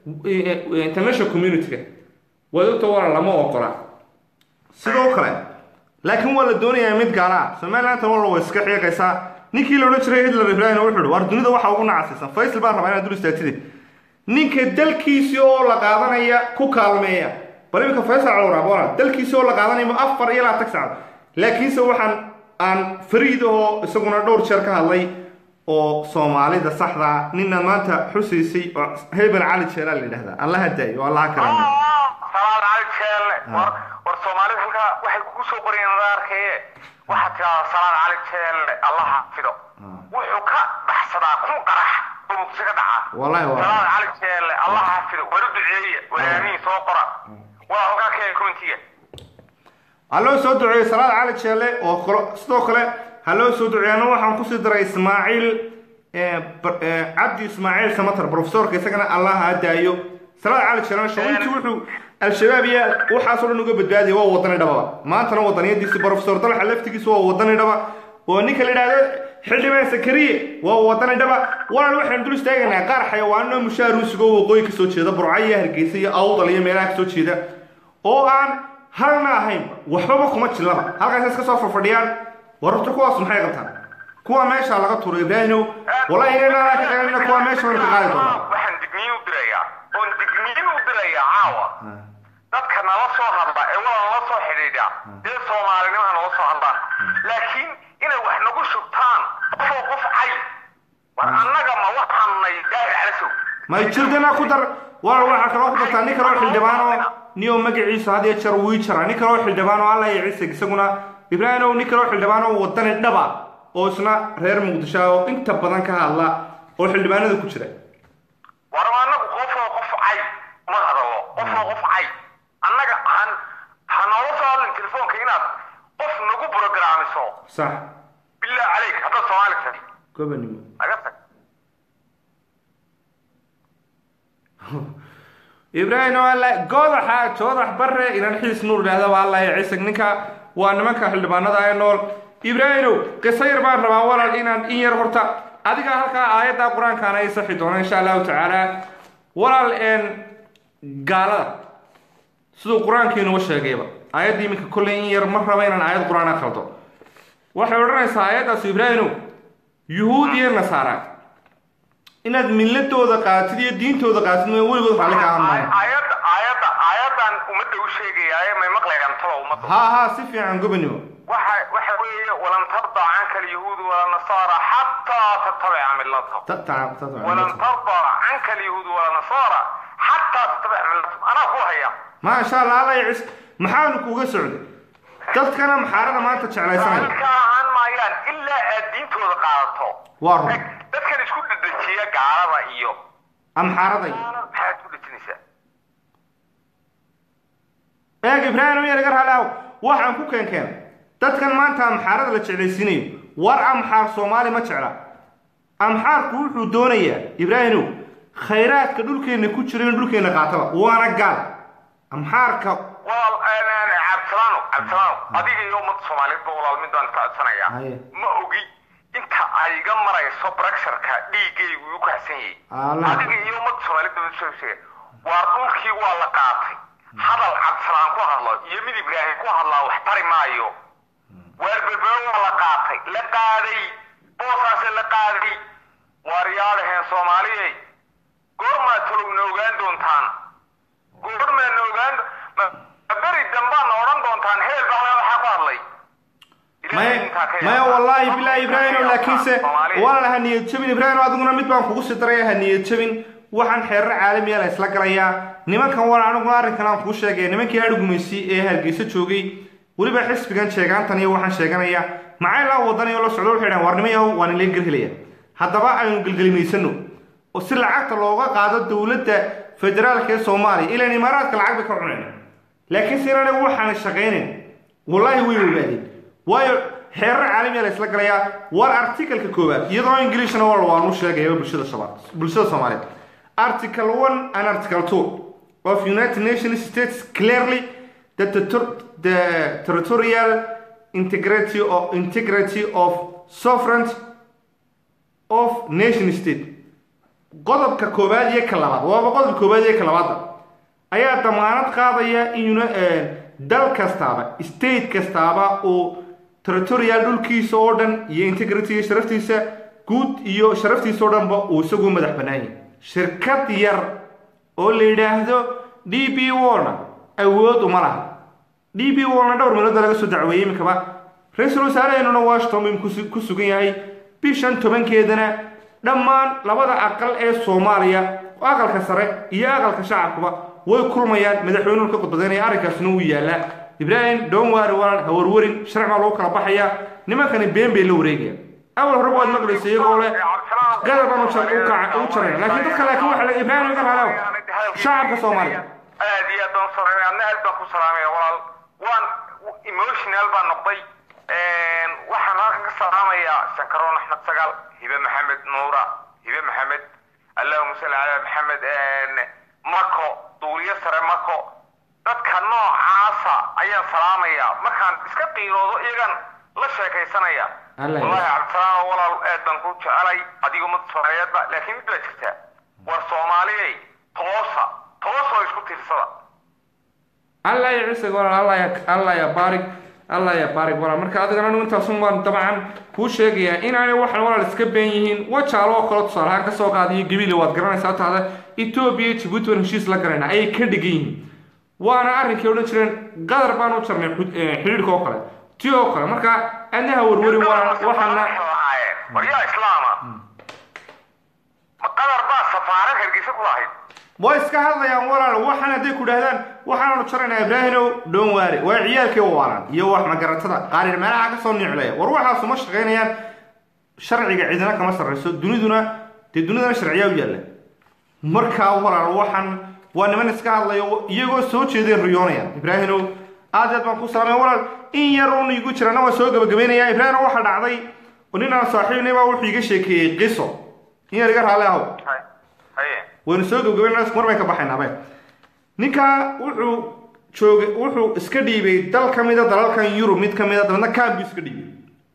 eh, eh, international community-ga wadogta walal lama ogola sidoo kale laakiin waa la doonayaa mid gaala ah somalilantan walla way iska xiiqaysaa ninkii la odhan jiray hitler ibrahim wuxuu ihi war dunida waxaa ugu nacasiisan faysal baan rabaa inaad dul istaagtide ninka dalkiisii oo la qaadanaya ku kaalmeeya bal iminka faysal calwaraab walaal dalkiisii oo la qaadanaya ma afar iyo labaatan saacad laakiinse waxaan aan fariid oo isaguna dhowr jeer ka hadlay oo soomaalida saxda ah ninaad maanta xusaysay oo hebel cali jeelaa la yidhahdaa allaha daayo oo allaha karameeyo salaad cali jeelle war war soomaalida halkaa waxay kugu soo qorayeen la arkaye waxaad tidahdaa salaad cali jeelle allah xafido wuxuu ka baxsadaa kun qarax oo muqdisho ka dhaca Wallahi waa. salaad cali jeelle allah xafido war u duceeya walaalihiin soo qora waa halkaa keenay commentiga alloo soo duceeyey salaad cali jeelle oo kalo sidoo kale ha loo soo duceeyana waxaan kusii daray ismaaciil eh, bar- eh, cabdi ismaaciil samatar profesorka isagana allah ha daayo salaad cali janaasho intii wuxuu al-shabaab iyo waxaasoo dhan uga badbaadiyay waa wadani dhababa maantana wadaniyadiisi profesor dalxa laftigiisa waa wadani dhaba oo ninka la yidhaahdo xildhibaan sakariye waa wadani dhaba walaal waxaan dul istaagaynaa qaar xayawaano mushaaruusigo waqooyi ka soo jeeda burca iyo hargeysa iyo awdal iyo meelaha ka soo jeeda oo aan halna ahayn waxbaba kuma jillaba halkaas iska soo fadhiyaan wararta kuwaas maxay qabtaan kuwa meesha laga tuuro ibraahimow wallahi inayna ka qaadina kuwa meesha waan ka qaadi doonaa waxaan digniin u dirayaa oon digniin u dirayaa caawa dadka nala soo hadla ee waa nala soo xidhiidha dee soomaalinima nala soo hadlaan laakiin inay wax nagu shubtaan qofoo qof cay war annaga ma waxaanay daahir calasow may jirdana ku dar walaal waxaa kaloo ku dartaa nin kaloo xildhibaano niyo magaciisa had iyo jeer wii jara nin kaloo xildhibaano alla iyo ciise isaguna ibraahimow nin kaloo xildhibaano wadani dhaba oo isna reer muqdisho ah oo inta badan ka hadla oo xildhibaanada ku jira war annagu qofoo qof cay ma hadallo qofoo qof cay annaga han ha noola soo hadlin telefoonka inaad qof nagu brograamiso sax billah caleyk haddaad soomaali tahay gobanimo naga tag ibraahim alla goodaxa joodax bare inan xiis nuur idhaahda waa alla cisig ninka waa nimanka xildhibaanada ee nool ibraahimow qiso yar baan rabaa walaal inaan in yar horta adiga halkaa aayadda qur-aankaana ay saxi doona insha allahu tacaala walaal een gaalada siduu qur-aankiinuga sheegayba aayadda iminka kolley in yar ma raba inaan aayad qur-aan akhaldo waxay odhanaysaa aayaddaas ibraahimow yuhuud iyo nasaara inaad milladooda qaatid iyo diintooda qaatid ma weligood raalli ka ahaan maayo aayadda aayadda aayaddan ummadda u sheegayaaye may maqlayaan taba ummadda ها ها si fiican gobanimo waxa waxa weeye walan tarda canka alyahuudu wala nasaara xataa tattabica millatahum Ta- ta- ta- ta- walan tarda canka alyahuudu wala nasaara xataa tattabica millatahum anaa ku haya ما sha allah alla cis maxaanu kuga socday dadkana maxaarada maanta jeclaysanaya ka ahaan maayaan ilaa aad diintooda qaadato waa run Eg, dadkan isku dedejiya gaalada iyo amxaaraday maxaad ku dejinaysaa eeg ibraahim yar gar halaaw waxaan ku keenkeen dadkan maanta amxaarada la jeclaysiinayo war amxaar soomaali ma jecla amxaarku wuxuu doonayaa ibraahimow khayraadka dhulkeenna ku jira in dhulkeenna qaataba waana gaal amxaarka walaal cabdisalaano cabdisalaano adiga iyo ummadda soomaaliyeed ba walaal mid baan kacodsanayaa Haye. ma ogi inta ay iga marayso brexarka dhiiggaygu igu kacsan Allah. yahay adiga iyo ummadda soomaaliyeed baa soo sheegay waa dhulkii waa la qaatay hadal cabdisalaan ku hadlo iyo mid ibraahim ku hadlaa wax tari maayo waar berbero waa la qaatay la qaaday boosaase la qaaday waar yaadhaheen soomaaliyey goormaa talow na ogaan doontaan goormaa na ogaan ma ma beri dambaa na odhan doontaan hebel baa waxaa ku hadlay maya maya wallaahi bilaahi ibraahim laakiinse waana ha niyad jabin ibraahim adiguna mid baan kugu sii daraya ha niyad jabin waxaan xeerar caalamiya la isla galayaa nimankan wala aniguna arrinkan aan kuu sheegay nimankii adhugmaysi ee hargeysa joogay weliba xisbigan sheegaantan iyo waxaan sheeganaya maxay laa wadanayo la socdo waxay dhahan warnimayahow waan ila gelhelaya haddaba aynu gelgelimaysano oo si lacagta looga qaado dowladda federaalka ee soomaaliya ilaan imaaraadka lacag bay ka cuneen laakiin se inaanay waxaan shaqaynayn wallaahi way ogaadeen waayo xeerar caalamiya la isla galayaa war articalka koowaad iyadoo ingiliishna wal waanu sheegayaba bulshada shabaab bulshada soomaaliyeed article one and article two of united nations states clearly that the, ter- the territorial integrity of integrity of sovereign of nation state qodobka koowaad iyo ka labaad waaba qodobka koowaad iyo ka labaadba ayaa damaanad qaadaya in eh, dal kastaaba state kastaaba uu territorial dhulkiisa oo dhan iyo integrity iyo sharaftiisa guud iyo sharaftiisa oo dhanba uu isagu madax bannaan yahay shirkad yar oo la yidhaahdo d b warna awood uma laha d b warna dhowr meelood baa laga soo dacweeyey iminkaba ra-iisul wasaaraheenuna washington buu ku- ku sugan yahay bishan tobankeedana dhammaan labada aqal ee soomaaliya aqalka sare iyo aqalka shacabkuba way kulmayaan madaxweynuhu ka khudbadeynaya arrinkaasna wuu yaallaa ibraahim doonwaari walan hawarwarin sharci baa lagu kala baxaya nimankani been bay la wareegayaan awal hore waad maqlaysa iyagoo leh gadar baan u jar- u kaca- u jaraya laakiin dadka laakiin waxa la ibraahim iga halaaw shacabka soomaaliya aad iyo aad baan salaamay adna aad baan ku salaamaya walaal waan emotional baan noqday waxaan halkan ka salaamayaa shankaroon axmed sagaal hibe maxamed nuura hibe maxamed allahuma salli calaa maxamed mako duuliyo sare mako dadka noocaasa ayaan salaamayaa markaan iska qiiroodo iyagan la sheekaysanaya Allah ya- wallahi cabdisalaam walaal aad baan ku jecelay adiga ummadda soomaaliyeedba laakiin mid baa jirta war soomaaliyey toosa toosoo isku tiirsada allah ya cisig walaal allah ya allah ya baarig allah ya baarig walaal marka adigana anigu intaasun waan dabcan kuu sheegayaa inaanay waxan walaal iska been yihiin wajaalo oo kale tusaale ahaan kasoo qaadiyo gabiile waad garanaysaa taada etoobiya iyo jabuuti waan heshiis la garanayna ayay ka dhigan yihiin waana arrinkay odhan jireen qadar baan u jarnay xud- eh, xidhiidhka oo kale ti oo kale marka adnaha warwari walaal waxaana war yaa islaama ma qadar baa safaarad hargeysa ku lahayd way iska hadlayaan walaal waxaan hadday ku dhahdaan waxaanu jaraynaa ibraahimow dhoon waare waa ciyaalkii waalan iyo wax magaratada qaarir meelaha ka soo niclaya war waxaasu ma shaqaynayaan sharciga cidina kama sarrayso duniduna dee dunidana sharciyaa u yaalla markaa walaal waxaan waa niman iska hadlayo iyagoo soo jeeday riyoonayaan ibraahimow aad iyo aad baan ku salaamay walaal in yar uun igu jirana waa soo gabagabaynayaa ibraahimow waxaa dhacday oo nin aan saaxiibnay baa wuxuu iga sheekeeyey qiso in yar iga raalli ahow Hay- haye waynu soo gabagabayna mar bay ka baxaynaaba ninkaa wuxuu joogay wuxuu iska dhiibay dal ka mida dalalkan yurub mid ka mida dabeedna kaam buu iska dhiibay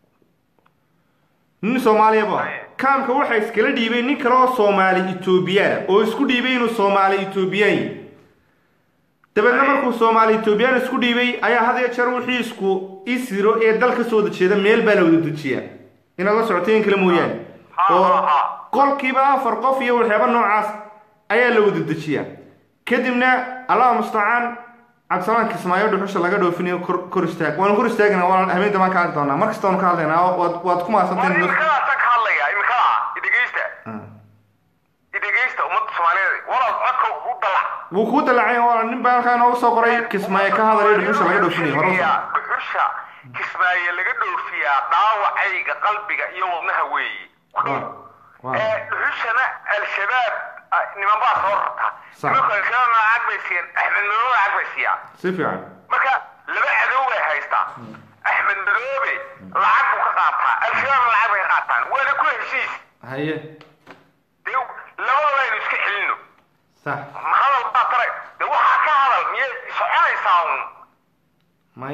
nin soomaaliya bu ah kaamka waxaa iskala dhiibay nin kale oo soomaali etoobiyaan oo isku dhiibay inuu soomaali etoobiyaan yahay dabeedna markuu soomaali etoobiyaan isku dhiibay ayaa had iyo jeer wixii isku isiro ee dal ka soo dejeeda meel baa la wada dejiyaa inaad la socoteen in kale mooyaane Ha, oo ha, ha. qolkiiba afar qof iyo waxyaaba noocaas ayaa la wada dejiyaa kadibna allah mustacaan cabdisalaan kismaayo dhuxusha laga dhoofinayo kor kor istaag waanu kor istaagana waan habeen damaan ka hadli doonaa mar kasta waanu ka hadlaynaa waad waad ku war mahadsanteen imikadaasaan ka hadlaya imikada idhegeysta idhegeysta ummadda soomaaliyeed walaal codka u dalac wuu kuu dalacay waa nin baa halkaa noogu soo qoray kismaayo ka hadlayo dhuxusha laga dhoofinayo hore u socdo. dhuxusha kismaaye laga dhoofiyaa dhaawacayga qalbiga iyo wadnaha weeye Waa, waa. ee dhuxushana al-shabaab ah, niman baa soo rarta Sax. nimanka al-shabaab lacag bay siiyeen axmed madoobe lacag bay siiyaa si fiican marka laba cadow bay haystaa axmed madoobe lacag buu ka qaataa al-shabaabna lacag bay ka qaataan waana ku heshiis haye dee labadaba aynu iska celino sax ma hadal baa tara de waxaa ka hadal miyay soconaysaa un may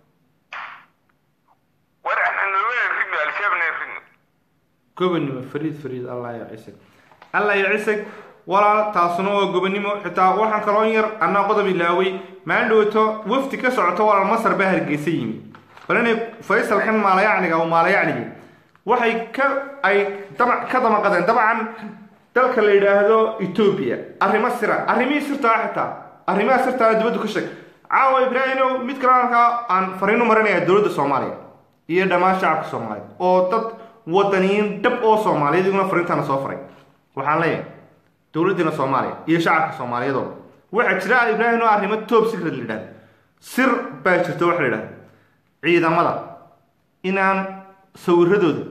war axmed madoobe ridno al-shabaabna ridno gobonimo fariid fariid allah ya cisig allah ya cisig walaal taasuna waa gobonimo xitaa waxaan kaloo in yar annaa qodob ilaaway maalin dhowto wafdi ka socoto walaal masar baa hargeysa yimi bal inay faysalkan maalayacniga oo maalayacnigi waxay ka ay dama ka damaqadeen dabcan dalka la yidhaahdo etoobiya arrimo sira arrimihii sirtaa xitaa arrimaha sirtaa dibaddu ka sheeg caawa ibraahimow mid kale halkaa aan fariin u marinayaa dowladda soomaaliya iyo dhammaan shacabka soomaaliyeed oo dad wadaniyiin dhab oo soomaaliyeed iguna fariintaana soo faray waxaan leeyahay dowladdiina soomaaliya iyo shacabka soomaaliyeed oo waxaa jira ibraahim oo arrimo top secret la yidhahdo sir baa jirta waxa la yidhahdo ciidamada inaan sawiradooda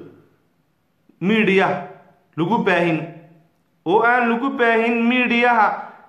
miidiyaha lagu baahin oo aan lagu baahin miidiyaha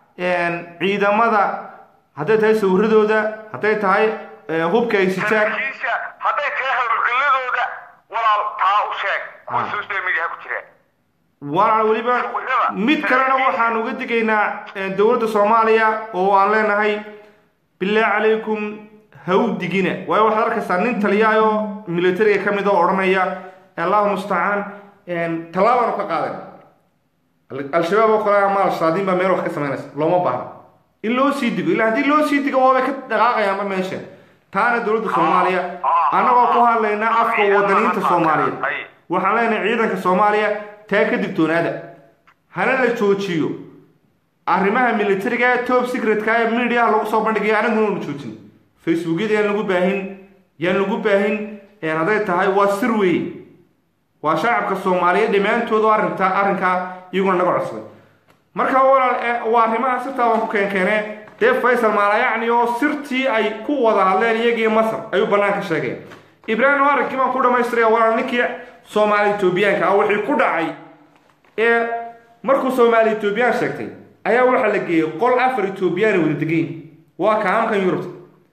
ciidamada hadday tahay sawiradooda hadday tahay eh, hubka ay sitaan saraakiisha hadday tahay howlgalladooda walaal taa u sheeg kuwa social media ku jira waana weliba mid kalena waxaan uga digaynaa eh, dowladda soomaaliya oo aan leenahay bilaahi calaykum hawdigina waayo waxaad arkaysaa nin taliyaayoo militariga ka mid oo odhanaya allahu mustacaan tallaabaanu ka qaadan al-shabaab oo kale ama al-shaadiin baa meel wax ka samaynaysa looma baahna in loo sii digo ilaa haddii loo sii digo waabay ka dhaqaaqayaanba meesha taana dowladda soomaaliya annagoo ku hadlayna afka wadaniinta soomaaliyeed waxaan leenahay ciidanka soomaaliya taa ka digtoonaada hana la joojiyo arrimaha militariga ee top secretka ee mediaha lagu soo bandhigayo anaguna unu joojin facebookyada yaan lagu baahin yaan lagu baahin een hadday tahay waa sir weeye waa shacabka soomaaliyeed dhammaantood oo arrintaa arrinkaa iyaguna naga codsaday marka walaal eh, waa arrimaha sirtaa waan ku keenkeene dee faysal maalayacni oo sirtii ay ku wada hadleen iyagii masar ayuu banaanka sheegeen ibraahim oo arrinkii baan ku dhamaystiraya walaal ninkii soomaali etoobiyaanka ah wixii ku dhacay ee markuu soomaali etoobiyaan sheegtay ayaa waxaa la geeyey qol afar etoobiyaan ay wada degayn waa kaamkan yurubta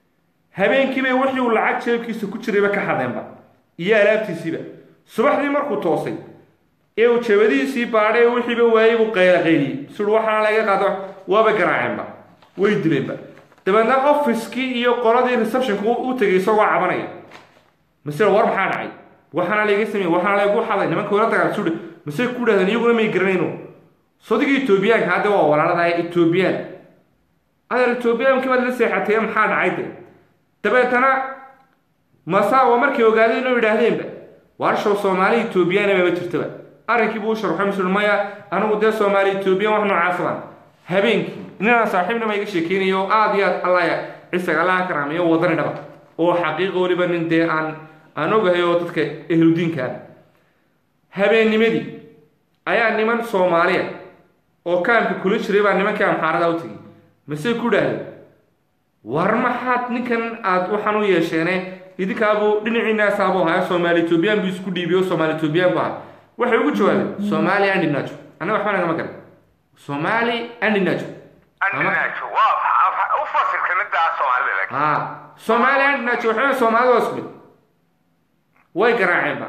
habeenkiibay wixii uu lacag jeebkiisa ku jirayba ka xadeenba iyo alaabtiisiiba subaxdii markuu toosay ee uu jabadiisii baadhay ee wixiiba waayey buu qayla qayliyey suri waxaana laga qaado waaba garaaceenba way dileenba dabeedna ofiskii iyo qoladii receptionka u tegay isagoo cabanaya mase war maxaa dhacay waxaana layga sameeyey waxaana laygu xaday nimanka wala dagaal sudhe mase ku dhahdeen iyaguna may garanayno sodiga etoobiyaanka hadda waa walaalada etoobiyaan adeer etoobiyaanki baad la seexatay maxaa dhacay de dabeetana masaawa markay ogaadeen oo yidhaahdeenba waarshow soomaali etoobiyaana maba jirtaba arrinkii buu u sharxay masuul maya anigu dee soomaali etoobiyan wax noocaas baan habeenkii ninaan saaxiibnima iga sheekeynayo oo aada iyo aad allaya cisaga allaha karaameeyo wadani dhaba oo xaqiiqa weliba nin dee aan aan ogahay oo dadka ehludiinka ah habeennimadii ayaa niman soomaaliya oo kaamka kula jiray baa nimankii amxaarada u tegay mase ku dhahdeen war maxaad ninkan aad waxaan u yeesheene idinkaabuu dhinaciinaasaabuu ahaa soomaali etoobiyaan buu isku dhiibiyo soomaali etoobiyaan buu ahaa waxay ugu jawaabeen soomaali andinajo annaga waxba nagama garan soomaali andinajo andinajo waa u fasirka midaa soomaalida laakiin ha soomaali andinajo waxay soomaalida waa isku mid way garaaceenba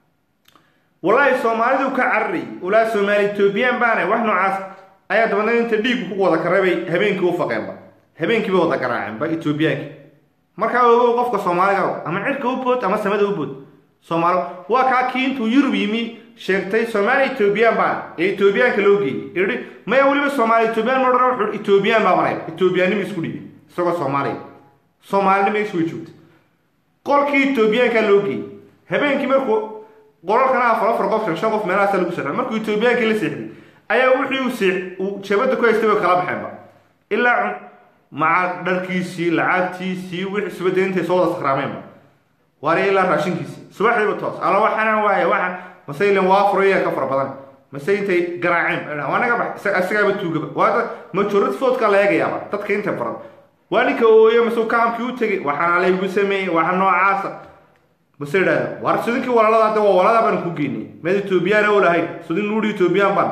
wallaahi soomaalidu ka cararayay ulaa soomaali etoobiyaan baana wax noocaas ayaa dabadna inta dhiigu ku wada karay bay habeenkii u faqeenba habeenkii bay wada garaaceenba etoobiyaankii markaa ogow qofka soomaaliga ama cirka u bood ama samada u bood soomaali waa kaa kii intuu yurub yimi sheegtay soomaali etoobiyaan baana ee etoobiyaanka loo geeyey yidhi maya weliba soomaali etoobiyaan ma odhan wuxuu etoobiyaan baa maraya etoobiyaannimo isku dhiibay isagoo soomaaliya soomaalinimo isu way joogtay qolkii etoobiyaankaa loo geeyey habeenkii markuu qolalkana afar afar qof shan shan qof meelahaasa lagu seexday markuu etoobiyaankii la seexday ayaa wixii uu seex uu jabada ku haystay way kala baxeenba ilaa maca dharkiisii lacagtiisii wixii subada intay soo wada sakraameenba waari ilaa raashinkiisii subaxdiiba toos alla waxaana waaye waxaan mase ilan waa furaya ka fara badan mase intay garaaceen waa naga bax isagaaba tuugaba waa majorad foodka la eegayaaba dadka inta badan waa ninka ooye mase kaamkii u tegay waxaana laygu sameeyey waxa noocaasa mase idhahda war sudinkii walaalada hadda waa walaalada baan ku geynay meed etoobiyaan oo lahayn sudin nuuri etoobiyaan baan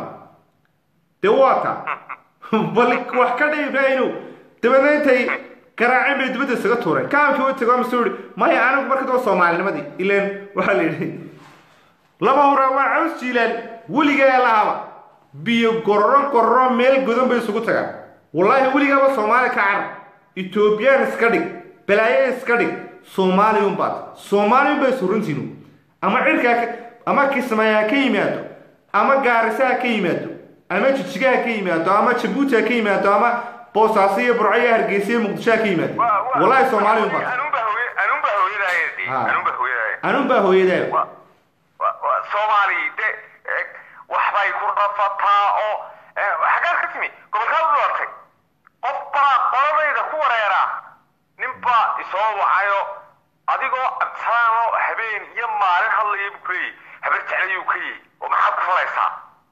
dee waa taa bal wax ka dhiibrayno dabeedna intay garaaceen bay dibadda isaga tuureen kaamkii u tego mase yihi maya anigu marka daba soomaalinimadii ileen waxaa la yidhi laba hura waa caws jiilaan weligaa lahaba biyo gororo gororo meel godan bay isugu tagaan wallaahi weligaaba soomaali ka carab etoobiyaan iska dhig balaayo iska dhig soomaaliyun baad soomaaliyun bay suruntiinu ama cirkaa ama kismaayaa ka yimaado ama gaarisaha ka yimaado ama jijigaha ka yimaado ama jabuuti ha ka yimaado ama boosaaso iyo burco iyo hargeysa iyo muqdisho ha ka yimaado wallaahi soomaaliyun baad anunba hooy anunba hooyadaayadi Ha. anunba hooyadaay anun baa hooyadaa Wa- wa- wa- soomaali de eh, waxbay ku rafataa oo eh, xaggaad ka timi gobolkaa u dhaartay qof baa qoladayda ku wareeraa nin baa isoo wacayo adigoo absaanoo habeen iyo maalin hadlaya buu kuleeyay habar jeclayuu ka yihi oo maxaad ku falaysaa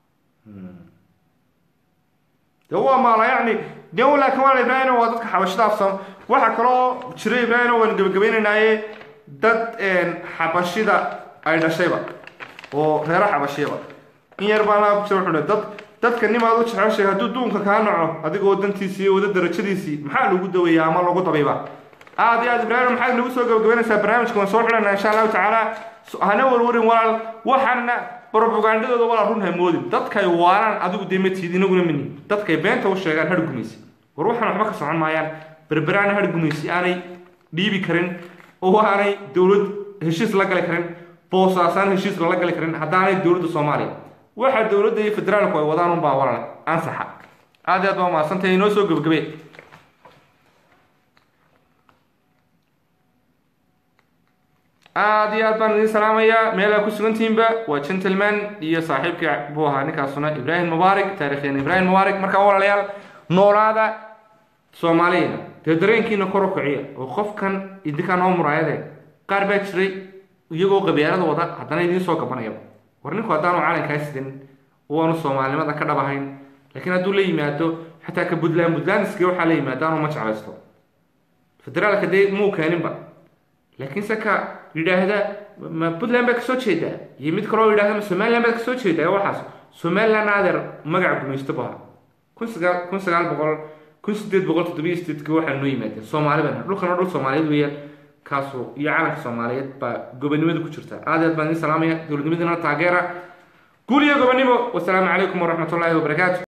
de waa maala yacni de laakiin waa ibraahim waa dadka xabashada afsan waxaa kaloo jira ibraahim waan gebagabaynaynaaye dad xabashida ay dhashayba oo reero xabashiyaba in yar baan laa ku jira wuxuu dad dadka nimaad u jeceshay hadduu duunka kaa naco adigoo dantiisii iyo wada darajadiisii maxaa lagu daweeyaa ama lagu dabayba aad iyo aad ibraahim maxaad nagu soo gebagabaynaysaa barnaamijka waan soo xidhanaa insha allahu tacaala hana warwarin walaal waxaana propagandadooda walaal run hamoodin dadkay waaraan adigu dee matid inaguna mini dadkay beenta u sheegaan har gumaysi war waxaan waxba ka socon maayaan berberaana har gumaysi aanay dhiibi karin oo aanay dowlad heshiis la gali karin boosaasaan heshiis lala gali karin haddaanay dowladda soomaaliya waxa dowladda iyo federaalku ay wadaan unbaa walaal ansaxa aad iyo aad baa mahadsantahay inoo soo gebagabe aad iyo aad baan idin salaamayaa meelaa ku sugantihiinba waa gentleman iyo saaxiibkii buu ahaa ninkaasuna ibraahim mubaarak taarikhyan ibraahim mubaarak markaa walaalayaal noolaada soomaaliyana dee dareenkiina kor u kiciya oo qofkan idinkaa noo muraayadee qaar baa jiray iyagoo qabyaalada wada haddana idiin soo gabanayaba war ninku haddaanu calankaa sidin waanu soomaalinimada ka dhabahayn laakiin hadduu la yimaado xataa ka puntland puntlandiska waxaa la yimaado anu ma jeclaysto federaalka dee muu keeninba laakiin se ka yidhaahda ma puntland baa kasoo jeedaa iyo mid kaloo yidhahda ma somaliland baa kasoo jeedaa waxaas somaliland adeer magac gumaysto bu ahaa kun sagaal kun sagaal boqol kun sideed boqol toddobiyo sideedka waxaa noo yimaadeen soomaali baan nahay. dhulkana dhul soomaaliyeed weeyaan kaasoo iyo calanka soomaaliyeed baa gobonimada ku jirta aad iyo aad baan idin salaamaya dowladnimadana taageera guul iyo gobonimo wasalaamu calaykum waraxmatullaahi wabarakaatu